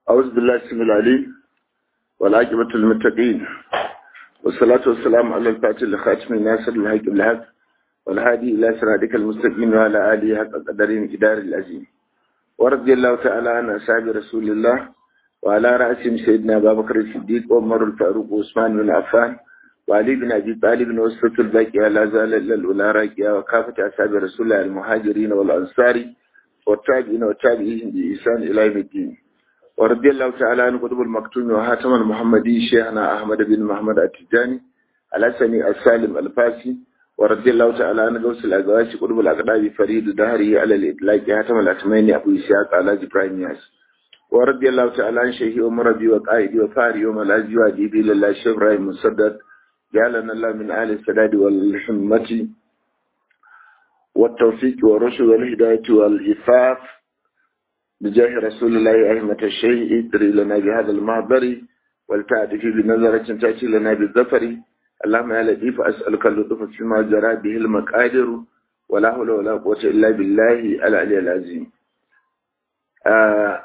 أعوذ بالله السميع العليم والعاقبة للمتقين والصلاة والسلام على الفاتح لخاتم الناصر الحق بالحق والهادي إلى صراطك المستقيم وعلى آله حق قدرين إدار العظيم ورضي الله تعالى عن أصحاب رسول الله وعلى رأسهم سيدنا أبا بكر الصديق وعمر الفاروق وعثمان بن عفان وعلي بن أبي طالب وسط الباقية لا زال إلا الأولى راكية وكافة أصحاب رسول الله المهاجرين والأنصار والتابعين والتابعين بإحسان إلى يوم الدين ورضي الله تعالى عن قطب المكتوم وهاتم المحمدي شيخنا أحمد بن محمد التجاني الحسني السالم الفاسي ورضي الله تعالى عن غوث الأزواج قطب الأقداب فريد دهري على الإطلاق هاتم الأتميني أبو إسحاق على إبراهيم ياس ورضي الله تعالى عن شيخي ومربي وقائدي وفاري وملاذي وأديبي لله الشيخ إبراهيم مسدد جعلنا الله من آل السداد والحمة والتوفيق والرشد والهداية والإفاف بجاه رسول الله أهمة الشيء ادري لنا بهذا المعبر والتعدي بنظرة تأتي لنا بالظفر اللهم يا لطيف أسألك اللطف فيما جرى به المقادر ولا حول ولا قوة إلا بالله العلي العظيم آه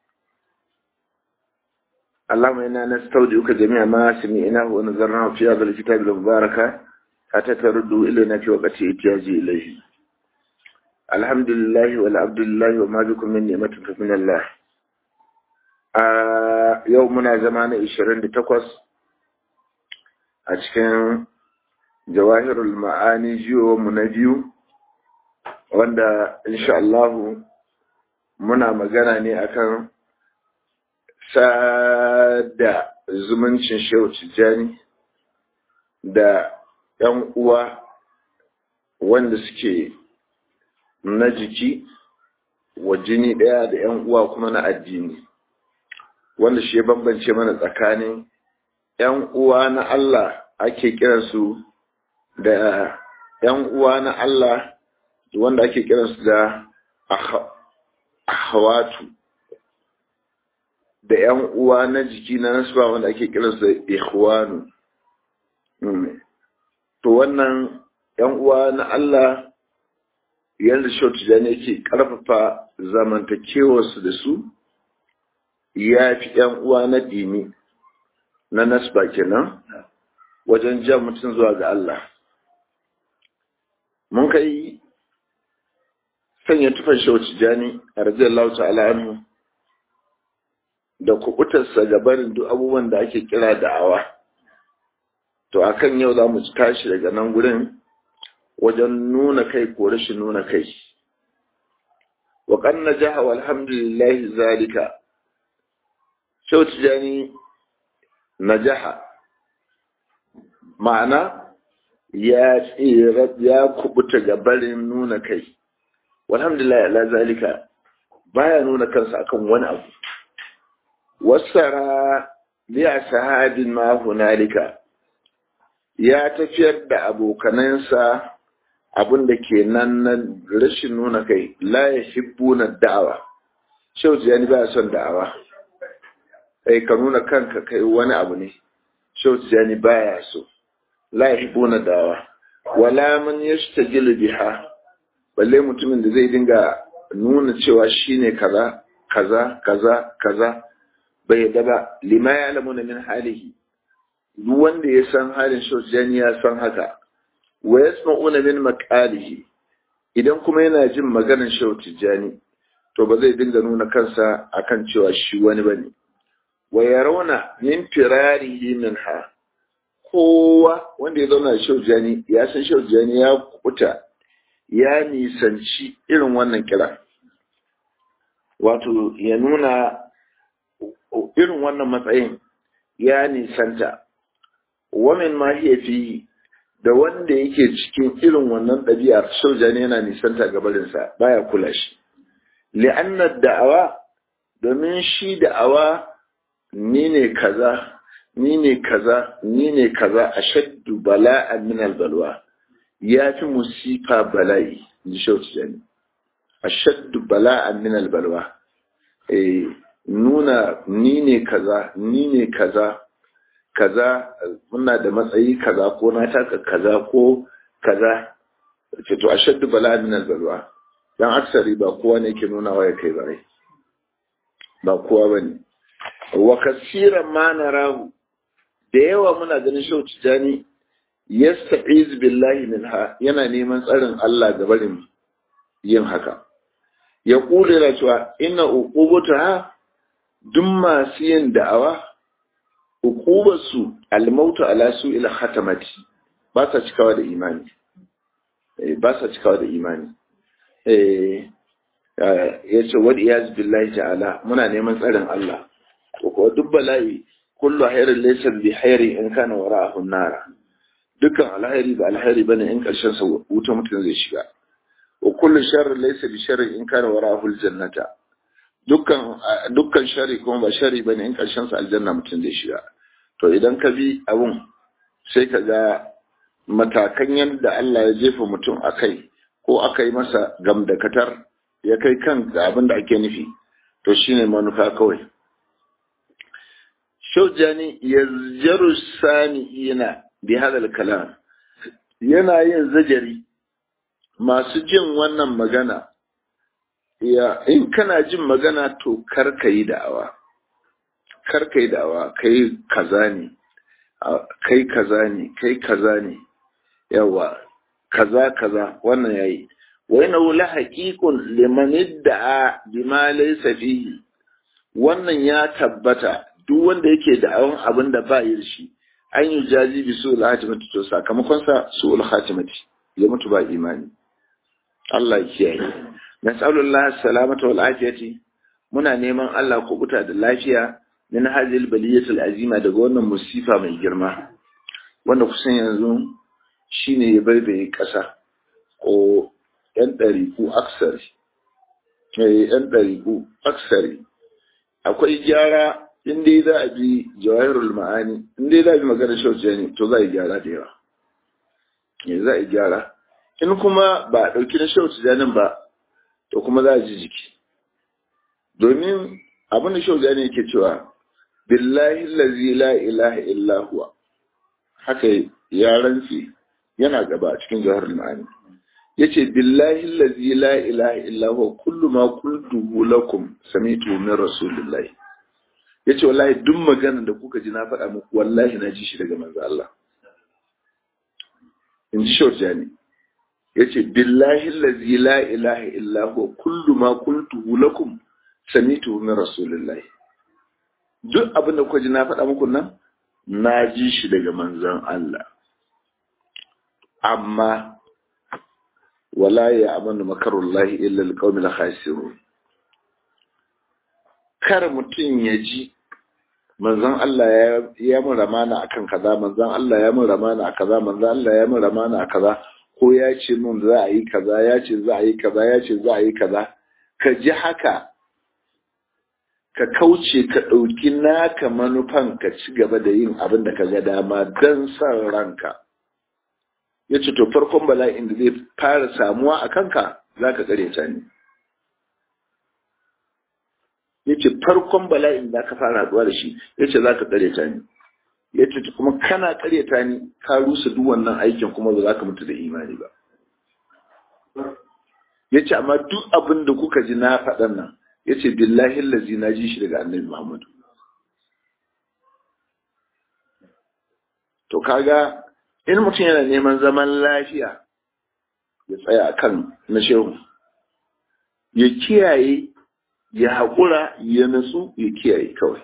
اللهم إنا نستودعك جميع ما سمعناه ونظرناه في هذا الكتاب المبارك حتى تردوا إلينا في وقت إتياجي إليه الحمد لله والعبد لله وما بكم من نعمة فمن الله a yau muna zama na 28 a cikin jawahirul ma'ani jiyo mu na biyu wanda insha Allahu muna magana ne akan sada zumuncin shehu tijjani da ‘yan uwa wanda suke na jiki wa jini ɗaya da ‘yan uwa kuma na addini wanda shi ya bambance mana tsakanin ‘yan uwa na Allah ake kiransu da ‘yan uwa na Allah wanda ake kiransu da ahawatu da ‘yan uwa na jiki na nasuwa wanda ake kiransu da ikhwanu to wannan ‘yan uwa na Allah yadda shautijani yake ƙarfafa zamantakewarsu da su ya fi ‘yan uwa na dini na nasba kenan wajen jan mutum zuwa ga Allah. Mun kai sanya tufan shautijani a radiyallahu ta'ala anhu da kubutarsa gabanin duk abubuwan da ake kira da'awa. To akan yau za mu tashi daga nan gurin wajen nuna kai ko rashin nuna kai. Wa kan najaha walhamdulillahi zalika Shau Tijjani najaha ma'ana ya tsira ya kubuta ga barin nuna kai. Walhamdulillah ala zalika baya nuna kansa akan wani abu. Wasara biya sahabin ma hunalika ya tafiyar da abokanansa abin da ke nan na rashin nuna kai la ya hibbu na da'awa. Shau Tijjani baya son da'awa. kai ka nuna kanka kai wani abu ne shau tijani baya so la yuhibbuna dawa wala man yashtajilu biha balle mutumin da zai dinga nuna cewa shine kaza kaza kaza kaza bai yadda ba lima ya'lamuna min halihi duk wanda ya san halin shau tijani ya san haka wa yasma'una min maqalihi idan kuma yana jin maganar shau tijani to ba zai dinga nuna kansa akan cewa shi wani bane wa yarawna min firarihi minha kowa wanda ya zauna da shaujani ya san shaujani ya kuta ya nisanci irin wannan kira wato ya nuna irin wannan matsayin ya nisanta wamin ma fi da wanda yake cikin irin wannan ɗabi'ar shaujani yana nisanta gabarinsa baya kula shi li'annar da'awa domin shi da'awa ni ne kaza ni ne kaza ni ne kaza ashaddu bala'an min albalwa ya fi musifa bala'i ji shauci jani ashaddu bala'an min albalwa eh nuna ni ne kaza ni ne kaza kaza muna da matsayi kaza ko na taka kaza ko kaza ce to ashaddu bala'an min albalwa dan aksari ba kowa ne ke nuna wa ya kai bare ba kowa bane wa kasiran ma narahu da yawa muna ganin shau tijani yasta'iz billahi minha yana neman tsarin Allah ga barin yin haka ya kula da cewa inna uqubata duk masu yin da'awa uqubarsu almautu ala su'il khatamati ba sa cikawa da imani ba sa cikawa da imani eh yace wa iyaz billahi ta'ala muna neman tsarin Allah ko duk bala'i kullu khairin laysa bi khairi in kana wara'ahu an-nar dukkan alhairi ba alhairi bane in karshen sa wuta mutum zai shiga wa kullu sharrin laysa bi sharri in kana wara'ahu al-jannata dukkan dukkan sharri kuma ba sharri bane in karshen sa aljanna mutum zai shiga to idan ka bi abun sai ka ga matakan yadda Allah ya jefa mutum a kai ko aka yi masa gamdakatar ya kai kan ga abin da ake nufi to shine manufa kawai shaujani ya jaru sani yana bi hadal kalam yana yin zajari masu jin wannan magana ya in kana jin magana to kar ka yi da'awa kar ka yi da'awa kai kaza ne kai kaza ne kai kaza ne yawa kaza kaza wannan yayi wa yana la haqiqun liman idda'a bima laysa fihi wannan ya tabbata duk wanda yake da'awan abin da ba yi shi an yi jazi bi su'ul khatimati to sakamakon sa su'ul khatimati ya mutu ba imani Allah ya kiyaye nas'alullah salamata wal afiyati muna neman Allah kubuta da lafiya min hadhihi baliyatul azima daga wannan musifa mai girma wanda kusan yanzu shine ya baibaye kasa ko yan ɗariku aksari yan ɗariku aksari akwai gyara in dai za a bi jawahirul ma'ani in dai za a bi magana shauce ne to za a yi gyara da yawa za a yi gyara in kuma ba a ɗauki na shauce janin ba to kuma za a ji jiki domin abin da shauce ne yake cewa billahi lazi la ilaha illa huwa haka ya rantsi yana gaba a cikin jawahirul ma'ani yace billahi lazi la ilaha illa huwa kullu ma qultuhu lakum sami'tu min rasulillahi yace wallahi duk magana da kuka ji na faɗa muku wallahi na ji shi daga manzo Allah in ji shorjani yace billahi lazi la ilaha illa huwa kullu ma qultuhu lakum sami'tu min rasulillahi duk abin da kuka ji na faɗa muku nan na ji shi daga manzon Allah amma wala ya amanu makarullahi illa alqawmil khasirun kar mutum ya ji manzon Allah ya ya mun ramana akan kaza manzon Allah ya mun ramana a kaza manzon Allah ya mun ramana a kaza ko ya ce mun za a yi kaza ya ce za a yi kaza ya ce za a yi kaza ka ji haka ka kauce ka ɗauki naka manufan ka ci gaba da yin abin da ka ga dama don son ranka ya ce to farkon bala'in da zai fara samuwa a kanka za ka tsare ta ne ya ce farkon bala'in da ka fara haɗuwa da shi ya ce za ka tsare ta ne ya ce kuma kana tsare ta ne ka rusa duk wannan aikin kuma ba za ka mutu da imani ba ya ce amma duk abin da kuka ji na faɗan nan ya ce billahi lazi na ji shi daga annabi muhammadu to kaga in mutum yana neman zaman lafiya ya tsaya kan na shehu ya kiyaye ya haƙura ya natsu ya kiyaye kawai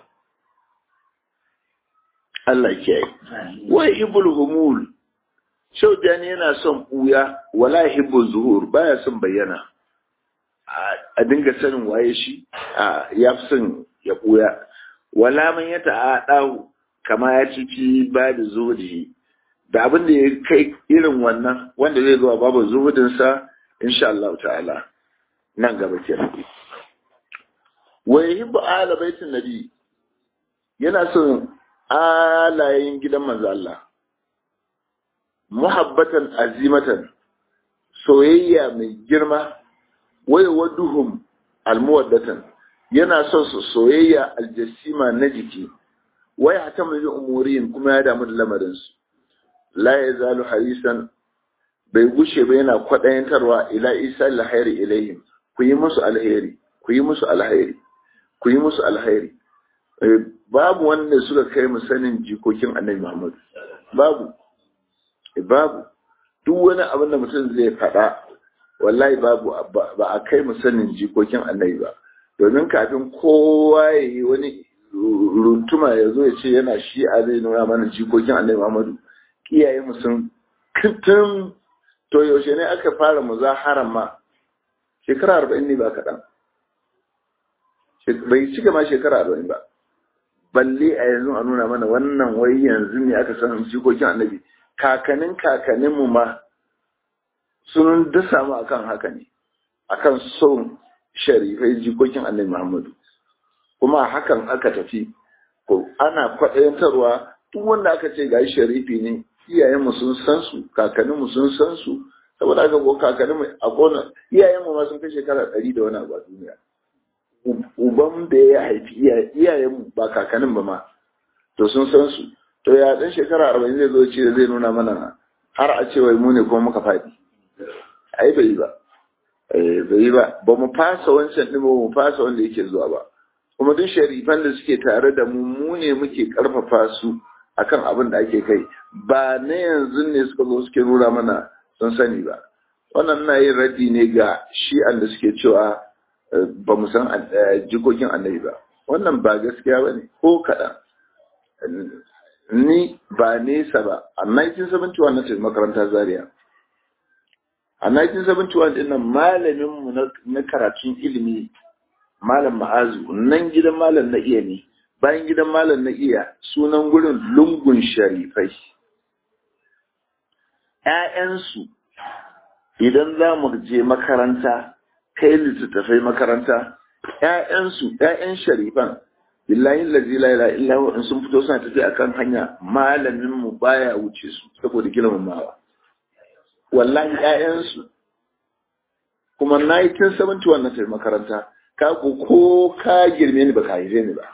Allah kiyaye wai ibul humul shau jani yana son ɓuya wala hibbul zuhur baya son bayyana a dinga sanin waye shi ya fi son ya ɓuya wala man ya ta'aɗahu kama ya ciki ba da zuhudi da abin da ya kai irin wannan wanda zai zuwa babu zuhudinsa insha Allah ta'ala nan gaba kenan wa yuhibbu ala baitin nabi yana son alayin gidan manzo Allah muhabbatan azimatan soyayya mai girma waya waduhum almuwaddatan yana son su soyayya aljasima na jiki waya ta mai umuriyin kuma ya damu da lamarin su la yazalu harisan bai gushe ba yana kwadayantarwa ila isa alkhairi ilaihim ku yi musu alheri ku yi musu alheri ku yi musu alheri babu wanda suka kai mu sanin jikokin annabi Muhammad babu babu duk wani abin da mutum zai faɗa wallahi babu ba a kai mu sanin jikokin annabi ba domin kafin kowa ya yi wani runtuma ya zo ya ce yana shi a zai nuna mana jikokin annabi Muhammadu iyaye mu sun tun to yaushe ne aka fara muzaharan ma shekara arba'in ne ba kaɗan bai cika ma shekara arba'in ba balle a yanzu a nuna mana wannan wai yanzu ne aka san jikokin annabi kakanin kakanin mu ma sun dasa mu akan haka ne akan son sharifai jikokin annabi Muhammadu kuma hakan aka tafi ko ana kwaɗayantarwa duk wanda aka ce ga sharifi ne iyayenmu sun san su kakanninmu sun san su saboda haka ko kakanninmu a kona iyayenmu ma sun kai shekara ɗari da wani abu a duniya uban da ya haifi iyayenmu ba kakannin ba ma to sun san su to ya dan shekara arba'in zai zo ce zai nuna mana har a ce wai mu ne kuma muka faɗi ai bai yi ba bai yi ba ba mu fasa wancan ɗin ba mu fasa wanda yake zuwa ba kuma duk sharifan da suke tare da mu mu ne muke karfafa su akan abin da ake kai ba na yanzu ne suka zo suke nuna mana sun sani ba wannan na yin raddi ne ga shi'an da suke cewa ba mu san jikokin annabi ba wannan ba gaskiya ba ne ko kaɗan ni ba nesa ba a 1971 na tafi makarantar zaria a 1971 ɗin nan malaminmu na karatun ilimi malam ma'azu nan gidan malam na iya ne bayan gidan malam na iya sunan gurin lungun sharifai ‘ya'yansu idan za mu je makaranta kai littattafai makaranta ‘ya'yansu ‘ya'yan sharifan billahi lazi la ila illa in sun fito suna tafi akan hanya malamin mu baya wuce su saboda girmamawa wallahi ‘ya'yansu kuma 1971 na tafi makaranta ka ko ka girme ni baka haife ni ba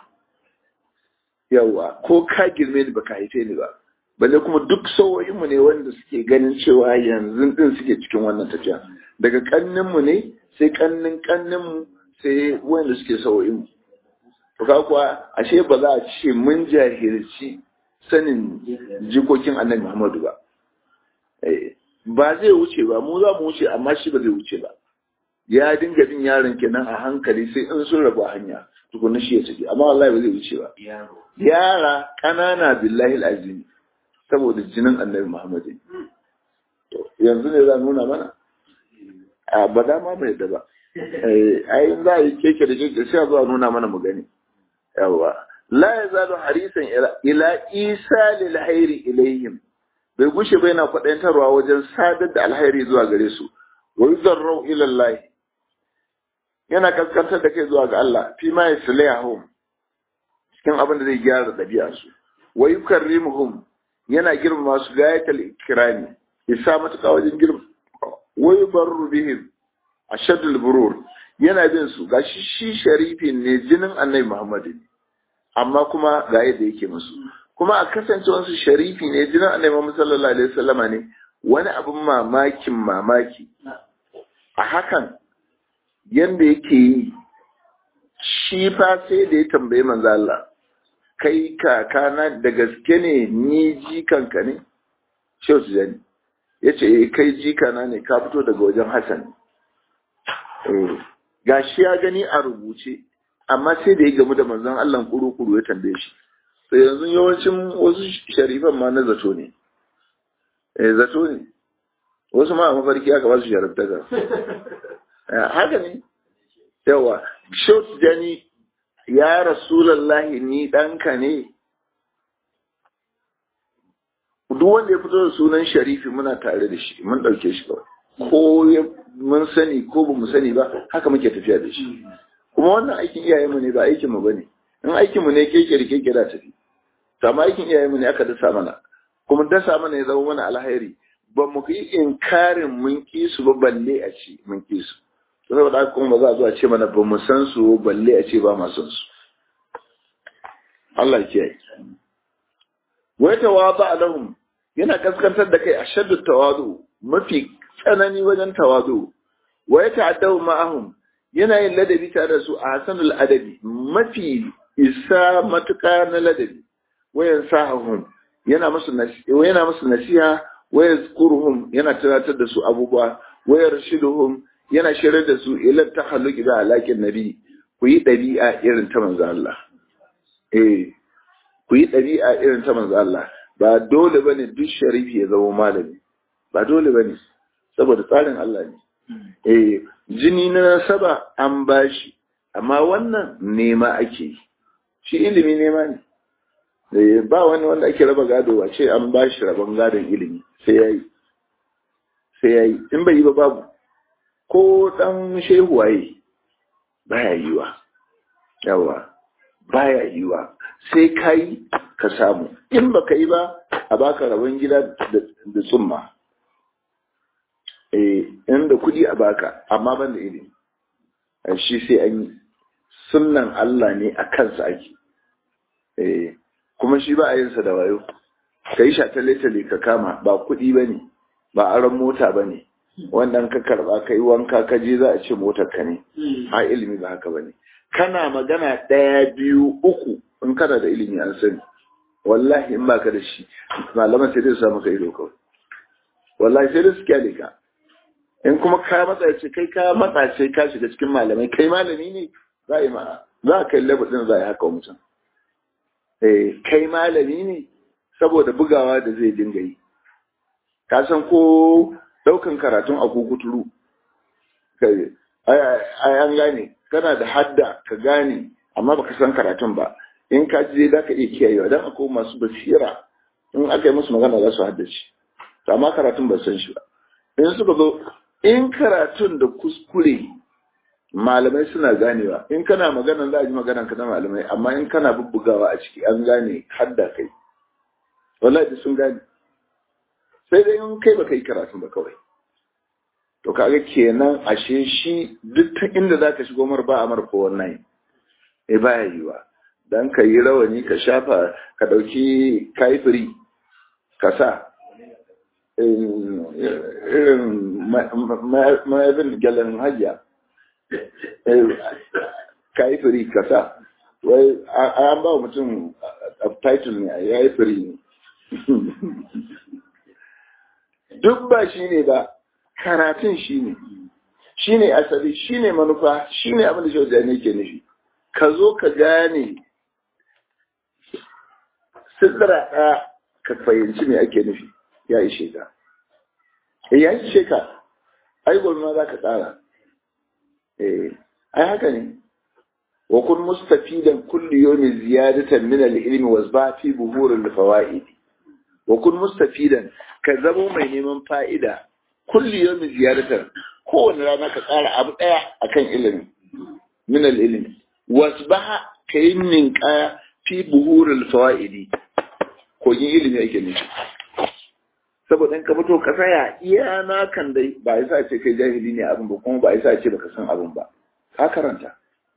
yawa ko ka girme ni baka haife ni ba balle kuma duk sau'o'inmu ne wanda suke ganin cewa yanzu din suke cikin wannan tafiya daga kanninmu ne sai kannin kanninmu sai wanda suke sau'o'inmu to ka kuwa ashe ba za a ce mun jahilci sanin jikokin annabi Muhammadu ba ba zai wuce ba mu za mu wuce amma shi ba zai wuce ba ya dinga bin yaron kenan a hankali sai in sun rabu hanya tukunna shi ya tafi amma wallahi ba zai wuce ba yara ƙanana billahi alazim saboda jinin annabi Muhammad to yanzu ne za nuna mana a ba da ma bai da ba ai za a yi keke da keke sai zuwa nuna mana mu gani yawa la yazalu harisan ila isa lil hairi ilaihim bai gushe bai na kwadantarwa wajen sadar da alhairi zuwa gare su wa yuzarru ila Allah yana kaskantar da kai zuwa ga Allah fi ma yaslihum cikin abin da zai gyara ɗabi'a su wa yukarrimuhum yana girmama su gayatal ikrami isa matuƙa wajen girma wa yubarru bihim ashaddul burur yana bin su gashi shi sharifin ne jinin annabi Muhammad amma kuma ga yadda yake musu kuma a kasancewar su sharifi ne jinin annabi Muhammad sallallahu alaihi wasallama ne wani abin mamakin mamaki a hakan yanda yake yi shi fa sai da ya tambayi manzo Allah kai kakana da gaske ne ni jikanka ne shehu tijani ya ce kai jikana ne ka fito daga wajen hassan ga shi ya gani a rubuce amma sai da ya gamu da manzon Allah kuru-kuru ya tambaye shi sai yanzu yawancin wasu sharifan ma na zato ne eh zato ne wasu ma a mafarki aka ba su sharifta haka ne yawa shehu tijani ya rasulallahi ni ɗanka ne duk wanda ya fito da sunan sharifi muna tare da shi mun ɗauke shi kawai ko mun sani ko ba mu sani ba haka muke tafiya da shi kuma wannan aikin iyayenmu ne ba aikinmu ba ne in aikinmu ne keke da keke da tafi amma aikin iyayenmu ne aka dasa mana kuma dasa mana ya zama mana alhairi ba mu yi inkarin mun ki su ba balle a ci mun ki su saboda haka kuma ba za a zo a ce mana ba mu san su balle a ce ba ma san su Allah ke yi wai tawaba lahum yana kaskantar da kai a shaddu tawadu mafi tsanani wajen tawadu wa ya ta'addahu ma'ahum yana yin ladabi tare da su a hasanul adabi mafi isa matuƙa na ladabi wayan sahahum yana musu yana musu nasiha waya zkuruhum yana tunatar da su abubuwa waya rashiduhum yana shirar da su ila tahalluqi da alaƙin nabi ku yi ɗabi'a irin ta manzo Allah eh ku yi ɗabi'a irin ta manzo Allah ba dole bane duk sharifi ya zama malami ba dole bane saboda tsarin Allah ne eh jini na nasaba an bashi amma wannan nema ake yi shi ilimi nema ne ba wani wanda ake raba gado a ce an bashi rabon gadon ilimi sai yayi sai yayi in bai yi ba babu ko dan shehu waye baya yiwa yawa baya yiwa sai kai ka samu in baka yi ba a baka rabon gida da tsumma eh inda kudi a baka amma ban da ilimi shi sai an yi sunnan Allah ne a kansa ake eh kuma shi ba a yin sa da wayo kai shatale-tale ka kama ba kudi bane ba aron mota bane wannan ka karba kai wanka ka je za a ce motar ka ne a ilimi ba haka bane kana magana ɗaya biyu uku in kana da ilimi an sani wallahi in baka da shi malaman sai dai su samu ka ido kawai wallahi sai dai su kyale ka in kuma ka matsa ce kai ka matsa ce ka shiga cikin malamai kai malami ne za a yi ma za a kai level din za a yi haka mutum eh kai malami ne saboda bugawa da zai dinga yi ka san ko daukan karatun a kukuturu kai ai an gane kana da hadda ka gane amma baka san karatun ba in ka je za ka iya kiyayewa dan akwai masu basira in aka yi musu magana za su haddace to amma karatun ba san shi ba in suka zo in karatun da kuskure malamai suna ganewa in kana magana za a ji maganan ka na malamai amma in kana bubbugawa a ciki an gane hadda kai wallahi sun gane sai dai in kai baka yi karatun ba kawai to kaga kenan ashe shi duk ta inda zaka shigo mar ba amar ko wannan eh baya yiwa dan ka yi rawani ka shafa ka dauki kaifiri ka sa irin mayabin gyalen hajiya kaifiri ka sa wai an ba mutum title ne ya yi firi ne duk ba shi ne ba karatun shi ne shi ne asali shi ne manufa shi ne abin da shi ne ke nufi ka zo ka gane sidira ɗaya ka fahimci me ake nufi ya ishe ka ya ishe ka ai gobe ma za ka tsara eh ai haka ne wa kun mustafidan kulli yawmin ziyadatan min al-ilmi wasba fi buhur al-fawaid wa kun mustafidan ka zamo mai neman fa'ida kulli yawmin ziyadatan kowane rana ka tsara abu daya akan ilimi min al-ilmi wasbaha kayin ninkaya fi buhur al-fawaid kogin ilimi ake nufi saboda in ka fito ka tsaya iya na kan dai ba yasa ce kai jahili ne abin ba kuma ba yasa ce baka san abin ba ka karanta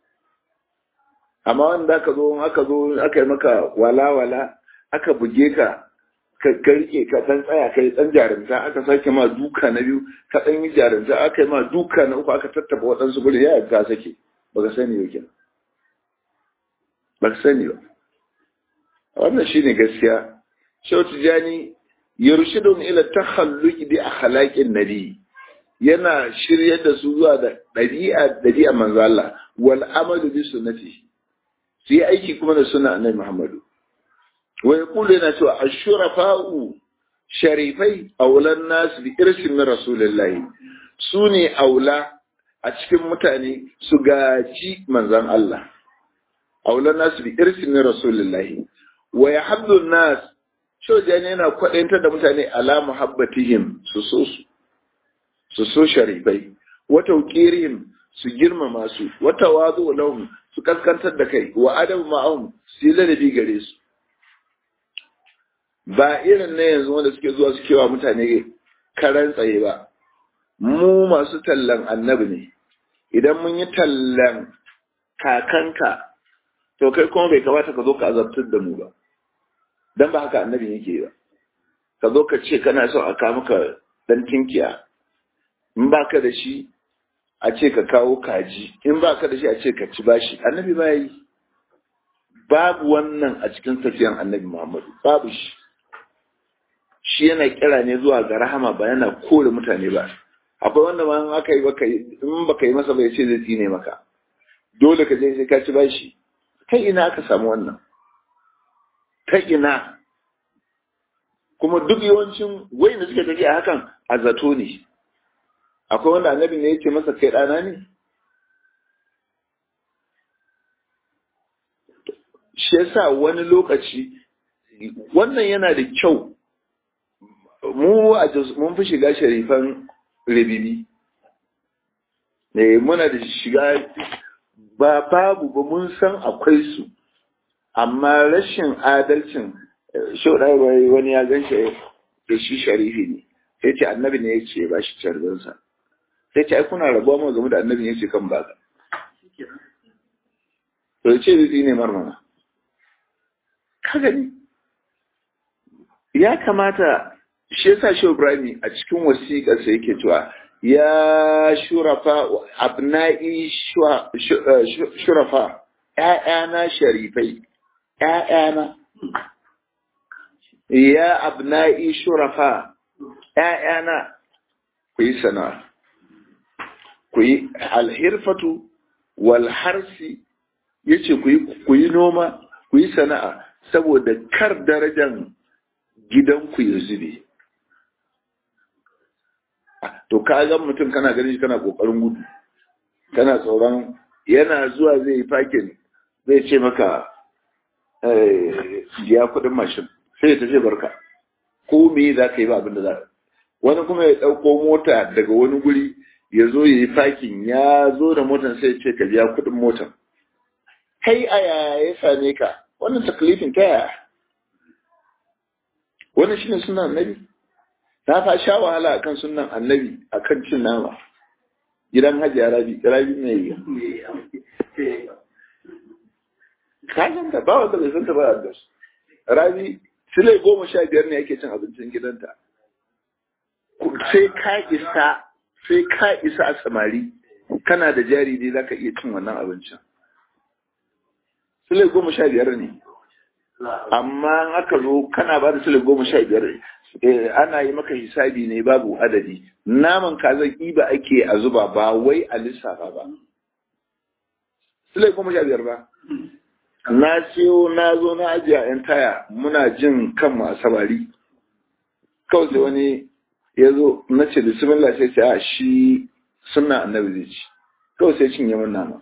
amma wanda aka zo aka zo aka yi maka wala wala aka buge ka ka rike ka dan tsaya kai dan jarumta aka sake ma duka na biyu ka dan yi jarumta aka yi ma duka na uku aka tattaba waɗansu guri ya ka sake baka sani ba kenan baka sani ba wannan shine gaskiya Shehu Tijani yurshidun ila takhalluqi bi akhlaqin nabi yana shiryar da su zuwa da dabi'a dabi'a manzo Allah wal amalu bi sunnati su yi aiki kuma da sunna annabi Muhammadu wa yaqulu yana cewa ashurafa'u sharifai aulan nas bi irsin min rasulillahi su ne aula a cikin mutane su gaji manzon Allah aulan nas bi irsin min rasulillahi wa yahabbu nas Shojani yana kwaɗantar da mutane ala muhabbatihim su so su, su so sharifai, wata ukirihim su girmama su, wata wazo lahum su kaskantar da kai, wa adabu ma'ahum su yi ladabi gare su. Ba irin na yanzu wanda suke zuwa suke wa mutane karan tsaye ba, mu masu tallan annabi ne, idan mun yi tallan kakanka, to kai kuma bai kamata ka zo ka azabtar da mu ba. dan ba haka annabi yake ba ka zo ka ce kana son a kawo maka dan tinkiya in ba ka da shi a ce ka kawo kaji in ba ka da shi a ce ka ci bashi annabi ba yi babu wannan a cikin tafiyan annabi Muhammadu babu shi shi yana kira ne zuwa ga rahama ba yana kore mutane ba akwai wanda ma aka yi baka in baka yi masa bai ce zai tsine maka dole ka je sai ka ci bashi ta ina aka samu wannan ta ina kuma duk yawancin wai da suke tafiya hakan a zato ne akwai wanda annabi ne yake masa kai ɗana ne shi yasa wani lokaci wannan yana da kyau mu a mun fi shiga sharifan ribibi ne muna da shiga ba babu ba mun san akwai su amma rashin adalcin shaudai wani ya gan shi da shi sharifi ne sai ce annabi ne ya ce ba shi carbinsa sai ce ai kuna rabuwa mu game da annabi ne ya ce kan baka to ce zai ne marmana ka gani ya kamata shi yasa shi Ibrahim a cikin wasiƙar sa yake cewa ya shurafa abna'i shurafa ƴaƴana sharifai ƴaƴana ya abna'i shurafa ƴaƴana ku yi sana'a ku yi alhirfatu wal harsi yace ku yi noma ku yi sana'a saboda kar darajan gidanku ya zube to ka ga mutum kana ganin shi kana kokarin gudu kana tsoron yana zuwa zai yi fakin zai ce maka ya kudin mashin sai ya tafi barka ko me za ka yi ba abin da za wani kuma ya ɗauko mota daga wani guri ya zo ya yi fakin ya zo da motan sai ya ce ka biya kudin motan kai a yaya ya same ka wannan taklifin ta yaya wannan shine sunan annabi na fa sha wahala akan sunan annabi akan cin nama gidan hajiya rabi rabi mai kayan da ba wanda bai san ta ba a rabi sile goma sha biyar ne yake cin abincin gidanta sai ka isa sai ka isa a samari kana da jari ne zaka iya cin wannan abincin sile goma sha biyar ne amma aka zo kana ba da sile goma sha biyar ana yi maka hisabi ne babu adadi naman kaza ƙiba ake a zuba ba wai a lissafa ba sile goma sha biyar ba na siyo na zo na ajiye a yan taya muna jin kanmu a samari kawai sai wani ya zo na ce bismillah sai ce a shi suna annabi zai ci kawai sai cinye min nama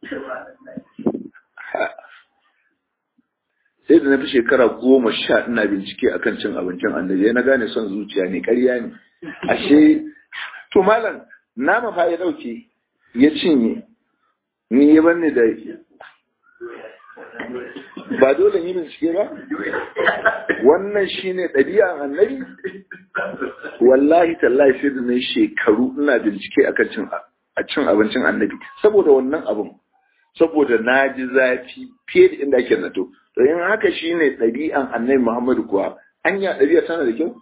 sai da na fi shekara goma sha ina bincike akan cin abincin annabi na gane son zuciya ne ƙarya ne ashe to malam nama fa ya dauke ya cinye ni ya banne da ba dole yi bincike ba wannan shine ɗabi'an annabi wallahi tallahi sai da na shekaru ina bincike akan cin a cin abincin annabi saboda wannan abun saboda na ji zafi fiye da inda ake nato to in haka shine ɗabi'an annabi Muhammadu kuwa anya ɗabi'a tana da kyau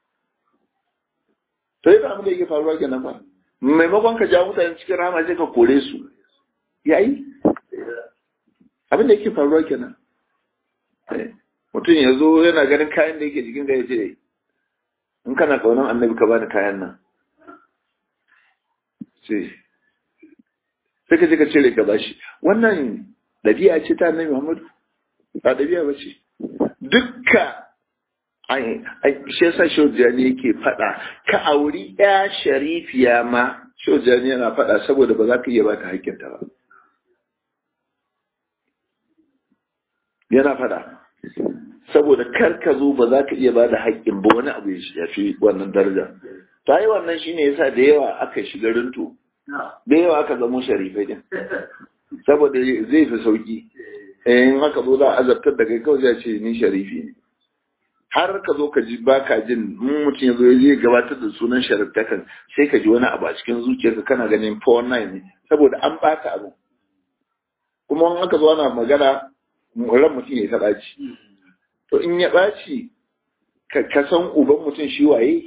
to yi abin da yake faruwa kenan ba maimakon ka ja mutane cikin rama sai ka kore su yayi abin da yake faruwa kenan mutum ya zo yana ganin kayan da yake jikin ga ya ce in kana kaunan annabi ka bani kayan nan sai sai ka je ka cire ka bashi wannan ɗabi'a ce ta annabi Muhammadu ba ɗabi'a ba ce dukka shi yasa shojani yake faɗa ka auri ya sharifiya ma shojani yana faɗa saboda ba za ka iya ba ta haƙƙinta ba yana faɗa saboda kar ka zo ba za ka iya ba da haƙƙin ba wani abu ya fi wannan daraja ta yi wannan shine yasa da yawa aka shiga rinto da yawa aka zamo sharifai din saboda zai fi sauki in haka zo za a azabtar da kai kawai zai ce ni sharifi ne har ka zo ka ji baka jin mun mutum ya zo ya je gabatar da sunan shariftakan sai ka ji wani abu a cikin zuciyarka kana ganin 419 ne saboda an baka abu kuma in aka zo ana magana ran mutum ya ta ɓaci to in ya ɓaci ka san uban mutum shi waye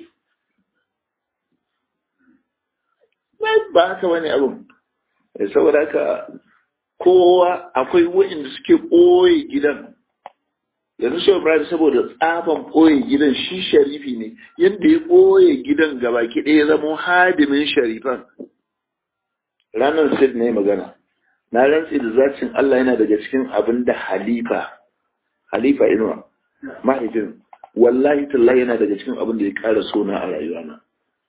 ba haka wani abun saboda haka kowa akwai wa'inda suke ɓoye gidan yanzu shi Ibrahim saboda tsaban ɓoye gidan shi sharifi ne yadda ya ɓoye gidan gabaki ɗaya zama hadimin sharifan ranar sid ne magana na rantsi da zacin Allah yana daga cikin abin da halifa halifa inuwa mahaifin wallahi tallahi yana daga cikin abin da ya ƙara sona a rayuwana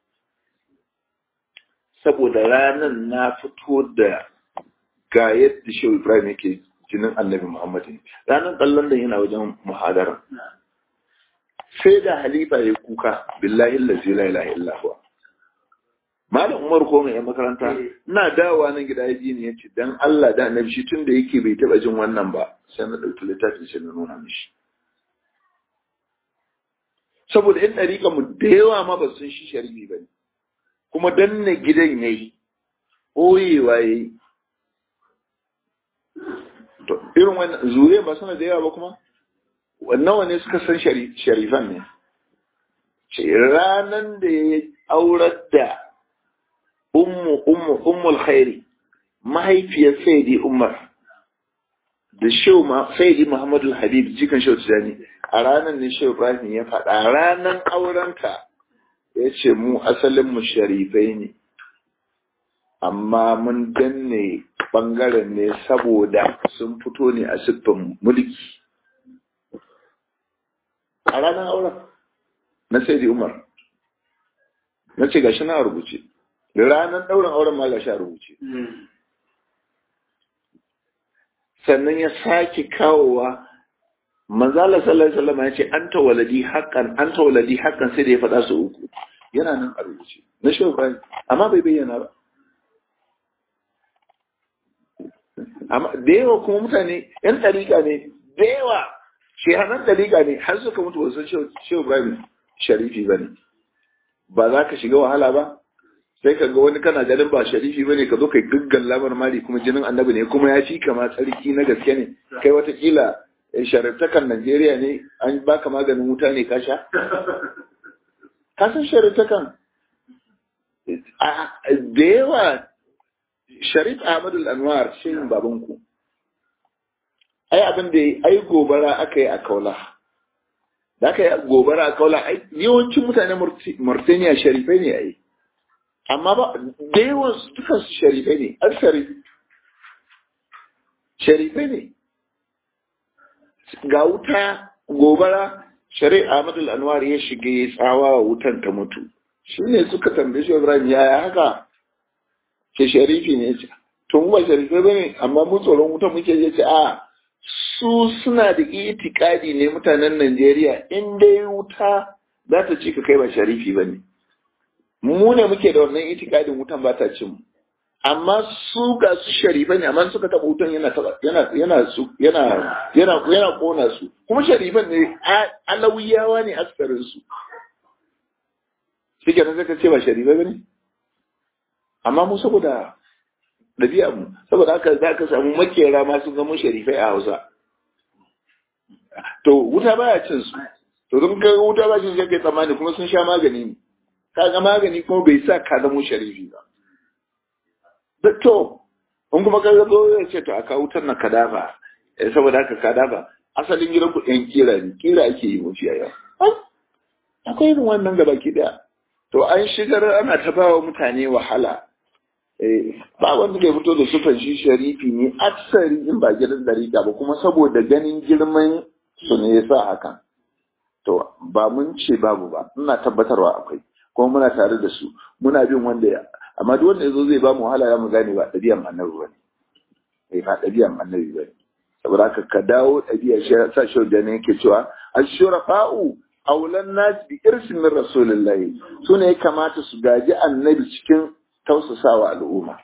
saboda ranar na fito da ga yadda shehu ibrahim yake jinin annabi muhammad ranar kallon da yana wajen muhadara sai da halifa ya kuka billahi lazi la ilaha illa huwa malam umar ko mai makaranta ina dawowa nan gida ya ji ni yace dan Allah da annabi shi tunda yake bai taba jin wannan ba sai na dauki littafi sai na nuna mishi saboda in dariƙa mu da yawa ma ba sun shi sharifi bane kuma danne gidan yayi oyewa yayi to irin wannan zuriya ba suna da yawa ba kuma nawa ne suka san sharifan ne ranan da ya aurar da ummu ummu ummul khairi mahaifiyar sayyidi umar da shehu sayyidi muhammadu habib jikan shehu tijani a ranar ne shehu ibrahim ya faɗa ranar aurenta ya ce mu asalin mu sharifai ne amma mun danne bangaren ne saboda sun fito ne a siffin mulki a ranar auren na sai umar na ce gashi na rubuce ranar ɗaurin auren ma gashi a rubuce sannan ya sake kawowa manzala sallallahu alaihi wasallam ya ce anta waladi haqqan anta waladi haqqan sai da ya faɗa su uku yana nan a rubuce na shi amma bai bayyana ba amma da yawa kuma mutane yan ɗariƙa ne da yawa shehanan ɗariƙa ne har suka mutu wasu shehu ibrahim sharifi ba ne ba za ka shiga wahala ba sai ka ga wani kana ganin ba sharifi ba ne ka zo kai gaggan lamar mali kuma jinin annabi ne kuma ya fi kama tsarki na gaske ne kai watakila shariftakan najeriya ne an baka maganin wuta ne ka sha ka san shariftakan da yawa Sharif Ahmad Al-Anwar shirin babanku. Ai abin da ai gobara aka yi a Kaula. Da aka yi gobara a Kaula, ai yawancin mutane Mauritania sharifai ne ai. Amma ba da yawan su dukan su sharifai ne, an sharif. Sharifai ne. Ga wuta gobara Sharif Ahmad Al-Anwar ya shiga ya tsawa wutan ta mutu. Shi ne suka tambaye shi Ibrahim yaya haka? ke sharifi ne ce to mu ba sharifai bane amma mu tsoron wuta muke je ce a su suna da itikadi ne mutanen Najeriya in dai wuta za ta ci ka kai ba sharifi bane mu ne muke da wannan itikadin wutan ba ta cin mu amma su ga su sharifai ne amma suka taba wutan yana yana yana su yana yana yana kona su kuma sharifan ne alawiyawa ne askarin su shi kenan zaka ce ba sharifai bane amma mu saboda ɗabi'a mu saboda haka za ka samu makera ma sun zama sharifai a hausa to wuta baya cin su to don ka wuta ba cin sai kai tsammani kuma sun sha magani ne ka ga magani kuma bai sa ka zama sharifi ba da to in kuma ka zo ya ce to aka wutar na kadafa saboda haka kadafa asalin gidan ku ɗan kira ne kira ake yi mafi yaya akwai irin wannan gaba ki daya to an shigar ana ta ba wa mutane wahala ba wanda ke fito da sufan shi sharifi ne aksari in ba gidan dariƙa ba kuma saboda ganin girman su ne ya sa hakan to ba mun ce babu ba ina tabbatarwa akwai kuma muna tare da su muna bin wanda ya amma duk wanda ya zo zai ba mu wahala ya mu gane ba ɗabi'an annabi ba ne ba ɗabi'an annabi ba ne saboda haka ka dawo ɗabi'a shi sa shi da ne yake cewa ashurafa'u aulan nas bi irsin min rasulillahi su ne ya kamata su gaji annabi cikin tausasawa al'umma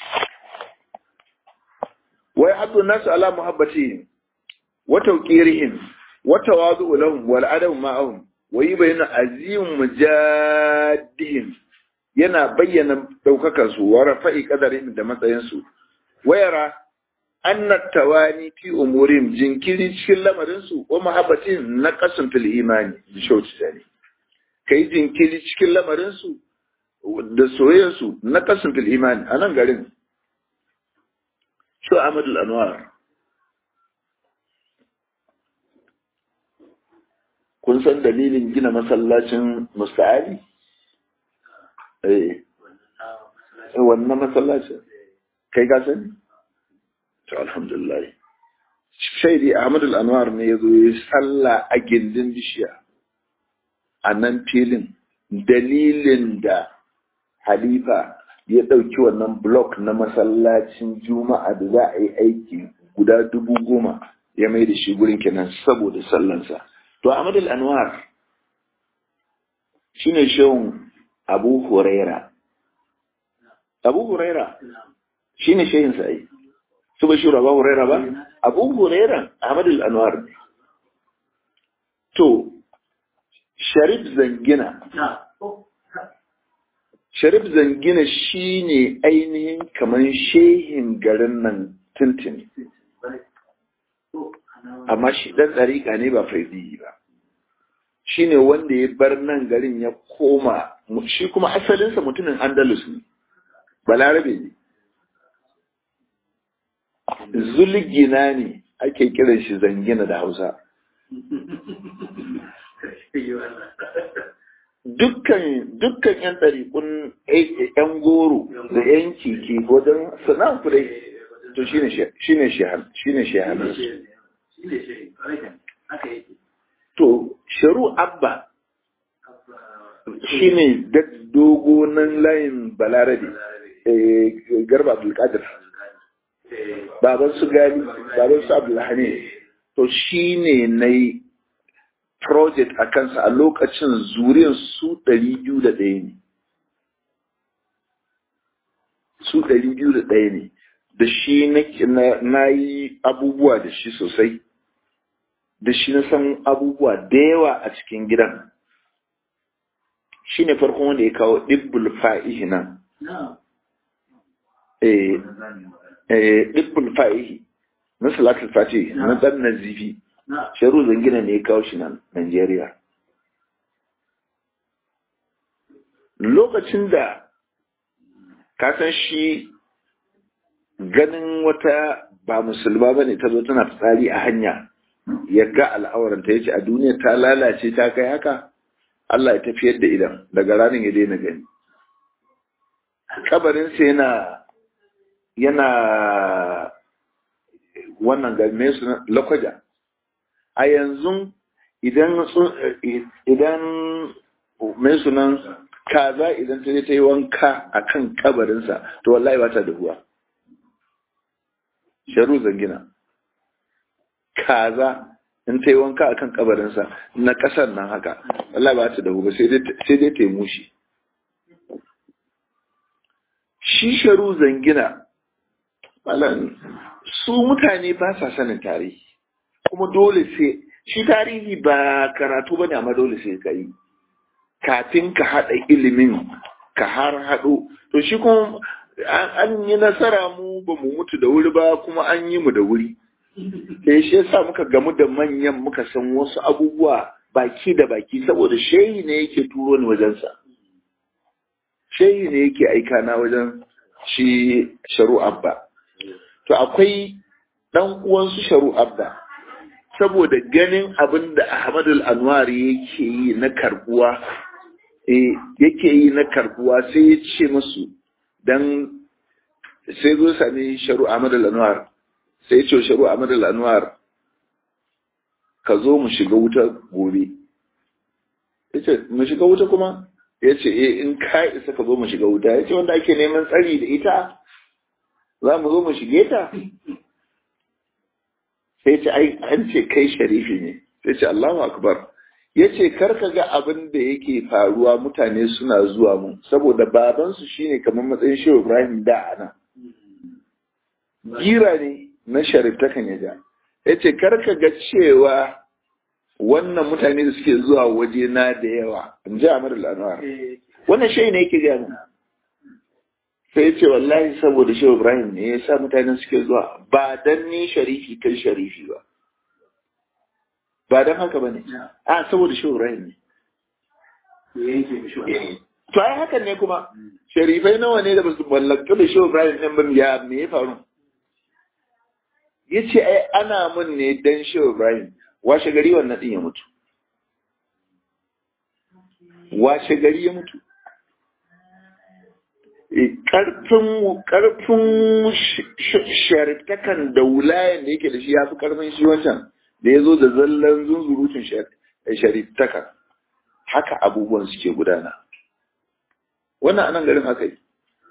wai haddu nasu ala muhabbatihim wa tawqirihim wa tawadu'u lahum wal adam ma'ahum wa yubayyinu azim mujaddihim yana bayyana daukakar su wa rafa'i qadarihim da matsayin su wayara anna tawani fi umurihim jinkiri cikin lamarin su wa muhabbatin naqasun fil imani bi shawti tani kai jinkiri cikin lamarin su da soyayyar su naqasun fil imani anan garin Shu Ahmad al-Anwar kun san dalilin gina masallacin Musta'ali eh wannan masallacin kai ka sani to alhamdulillah shaidi Ahmad al-Anwar ne yazo yi sallah a gindin bishiya a nan filin dalilin da halifa ya ɗauki wannan blok na masallacin juma'a da za a yi aiki guda dubu goma ya mai da shi gurin kenan saboda sallansa to Ahmad al-Anwar shine shehun Abu Huraira Abu Huraira shine shehin sa ai su ba shura Abu Huraira ba Abu Huraira Ahmad al-Anwar ne to Sharif Zangina Sharif Zangina shi ne ainihin kamar shehin garin nan tuntuni. Amma shi ɗan ɗariƙa ne ba faidiyi ba. Shi ne wanda ya bar nan garin ya koma, shi kuma asalinsa mutumin Andalus ne, balarabe ne. Zulgina ne ake kiran shi zangina da Hausa. dukkan dukkan yan ɗariƙun yan goro da yan keke wajen sana'an kudai to shine shine shehar shine shehar to sharu abba shine dogo nan layin balarabe garba abdulkadir baban su gali baban su abdulhani to shine na yi project a kansa a lokacin zuriyar su ɗari biyu da ɗaya ne. Su ɗari biyu da ɗaya ne, da shi na yi abubuwa da shi sosai, da shi na san abubuwa da yawa a cikin gidan. Shi ne farkon wanda ya kawo ɗibbul fa'ihi nan. Ɗibbul fa'ihi, na salatul fatihi, na ɗan nazifi. Sharu zangina ne ya kawo shi nan Najeriya. Lokacin da kasan shi ganin wata ba musulma ba ne ta zo tana fitsari a hanya ya ga al'auranta ya ce a duniya ta lalace ta kai haka Allah ya tafiyar da idan daga ranar ya daina gani. Kabarinsa yana yana wannan game su lakwaja. a yanzu idan idan mai sunan kaza idan ta je ta yi wanka a kan kabarinsa to wallahi ba ta da huwa sharu zangina kaza in ta yi wanka a kan kabarinsa na ƙasar nan haka wallahi ba ta da huwa sai dai ta yi mushi shi sharu zangina su mutane ba sa sanin tarihi kuma dole sai shi tarihi ba karatu bane amma dole sai ka yi kafin ka haɗa ilimin ka har haɗo to shi kuma an yi nasara mu ba mu mutu da wuri ba kuma an yi mu da wuri da shi yasa muka gamu da manyan muka san wasu abubuwa baki da baki saboda shehi ne yake turo ni wajensa shehi ne yake aika na wajen shi sharu abba to akwai dan uwansu sharu abba saboda ganin abin da Ahmadul Anwar yake yi na karbuwa yake yi na karbuwa sai ya ce musu dan sai zo sami sharu Ahmadul Anwar sai ya ce sharu Ahmadul Anwar ka zo mu shiga wuta gobe yace mu shiga wuta kuma yace eh in ka isa ka zo mu shiga wuta yace wanda ake neman tsari da ita za mu zo mu shige ta sai ce ai an ce kai sharifi ne sai ce Allahu akbar yace karka ga abin da yake faruwa mutane suna zuwa mun saboda baban su shine kamar matsayin Shehu Ibrahim da ana gira ne na sharif ta kan yaja yace karka ga cewa wannan mutane da suke zuwa waje na da yawa in ji Amir al-Anwar wannan shi ne yake gaya sai ya ce wallahi saboda shehu ibrahim ne ya sa mutanen suke zuwa ba dan ni sharifi kai sharifi ba ba dan haka ba ne a saboda shehu ibrahim ne to ai hakan ne kuma sharifai nawa ne da basu mallaka da shehu ibrahim din ba ya me ya faru ya ce ai ana mun ne dan shehu ibrahim washe gari wannan din ya mutu washe gari ya mutu karfin karfin shariftakan da wulayen da yake da shi ya fi karfin shi wancan da ya zo da zallan zunzurutun shariftaka haka abubuwan suke gudana wannan anan garin haka yi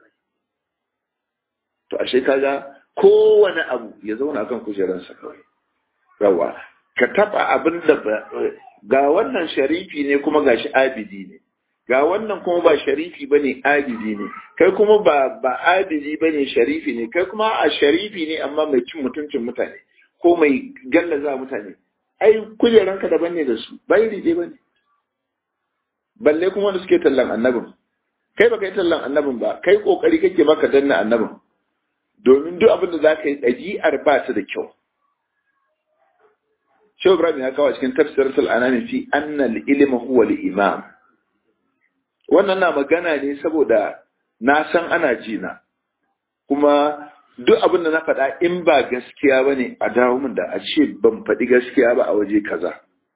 to ashe kaga kowane abu ya zauna kan kujeransa kawai yawa ka taba abin da ga wannan sharifi ne kuma ga shi abidi ne ga wannan kuma ba sharifi ba ne abidi ne kai kuma ba ba abidi ba ne sharifi ne kai kuma a sharifi ne amma mai cin mutuncin mutane ko mai gallaza mutane ai kujeranka daban ne da su bai rije ba ne balle kuma wanda suke tallan annabin kai ba kai tallan annabin ba kai kokari kake maka danna annabin domin duk abin da za ka yi ɗabi'ar ba ta da kyau Shehu Ibrahim ya kawo cikin tafsiratul anani fi annal ilma huwa al-imam wannan na magana ne saboda na san ana jina kuma duk abin da na faɗa in ba gaskiya ba ne a dawo min da a ce ban faɗi gaskiya ba a waje kaza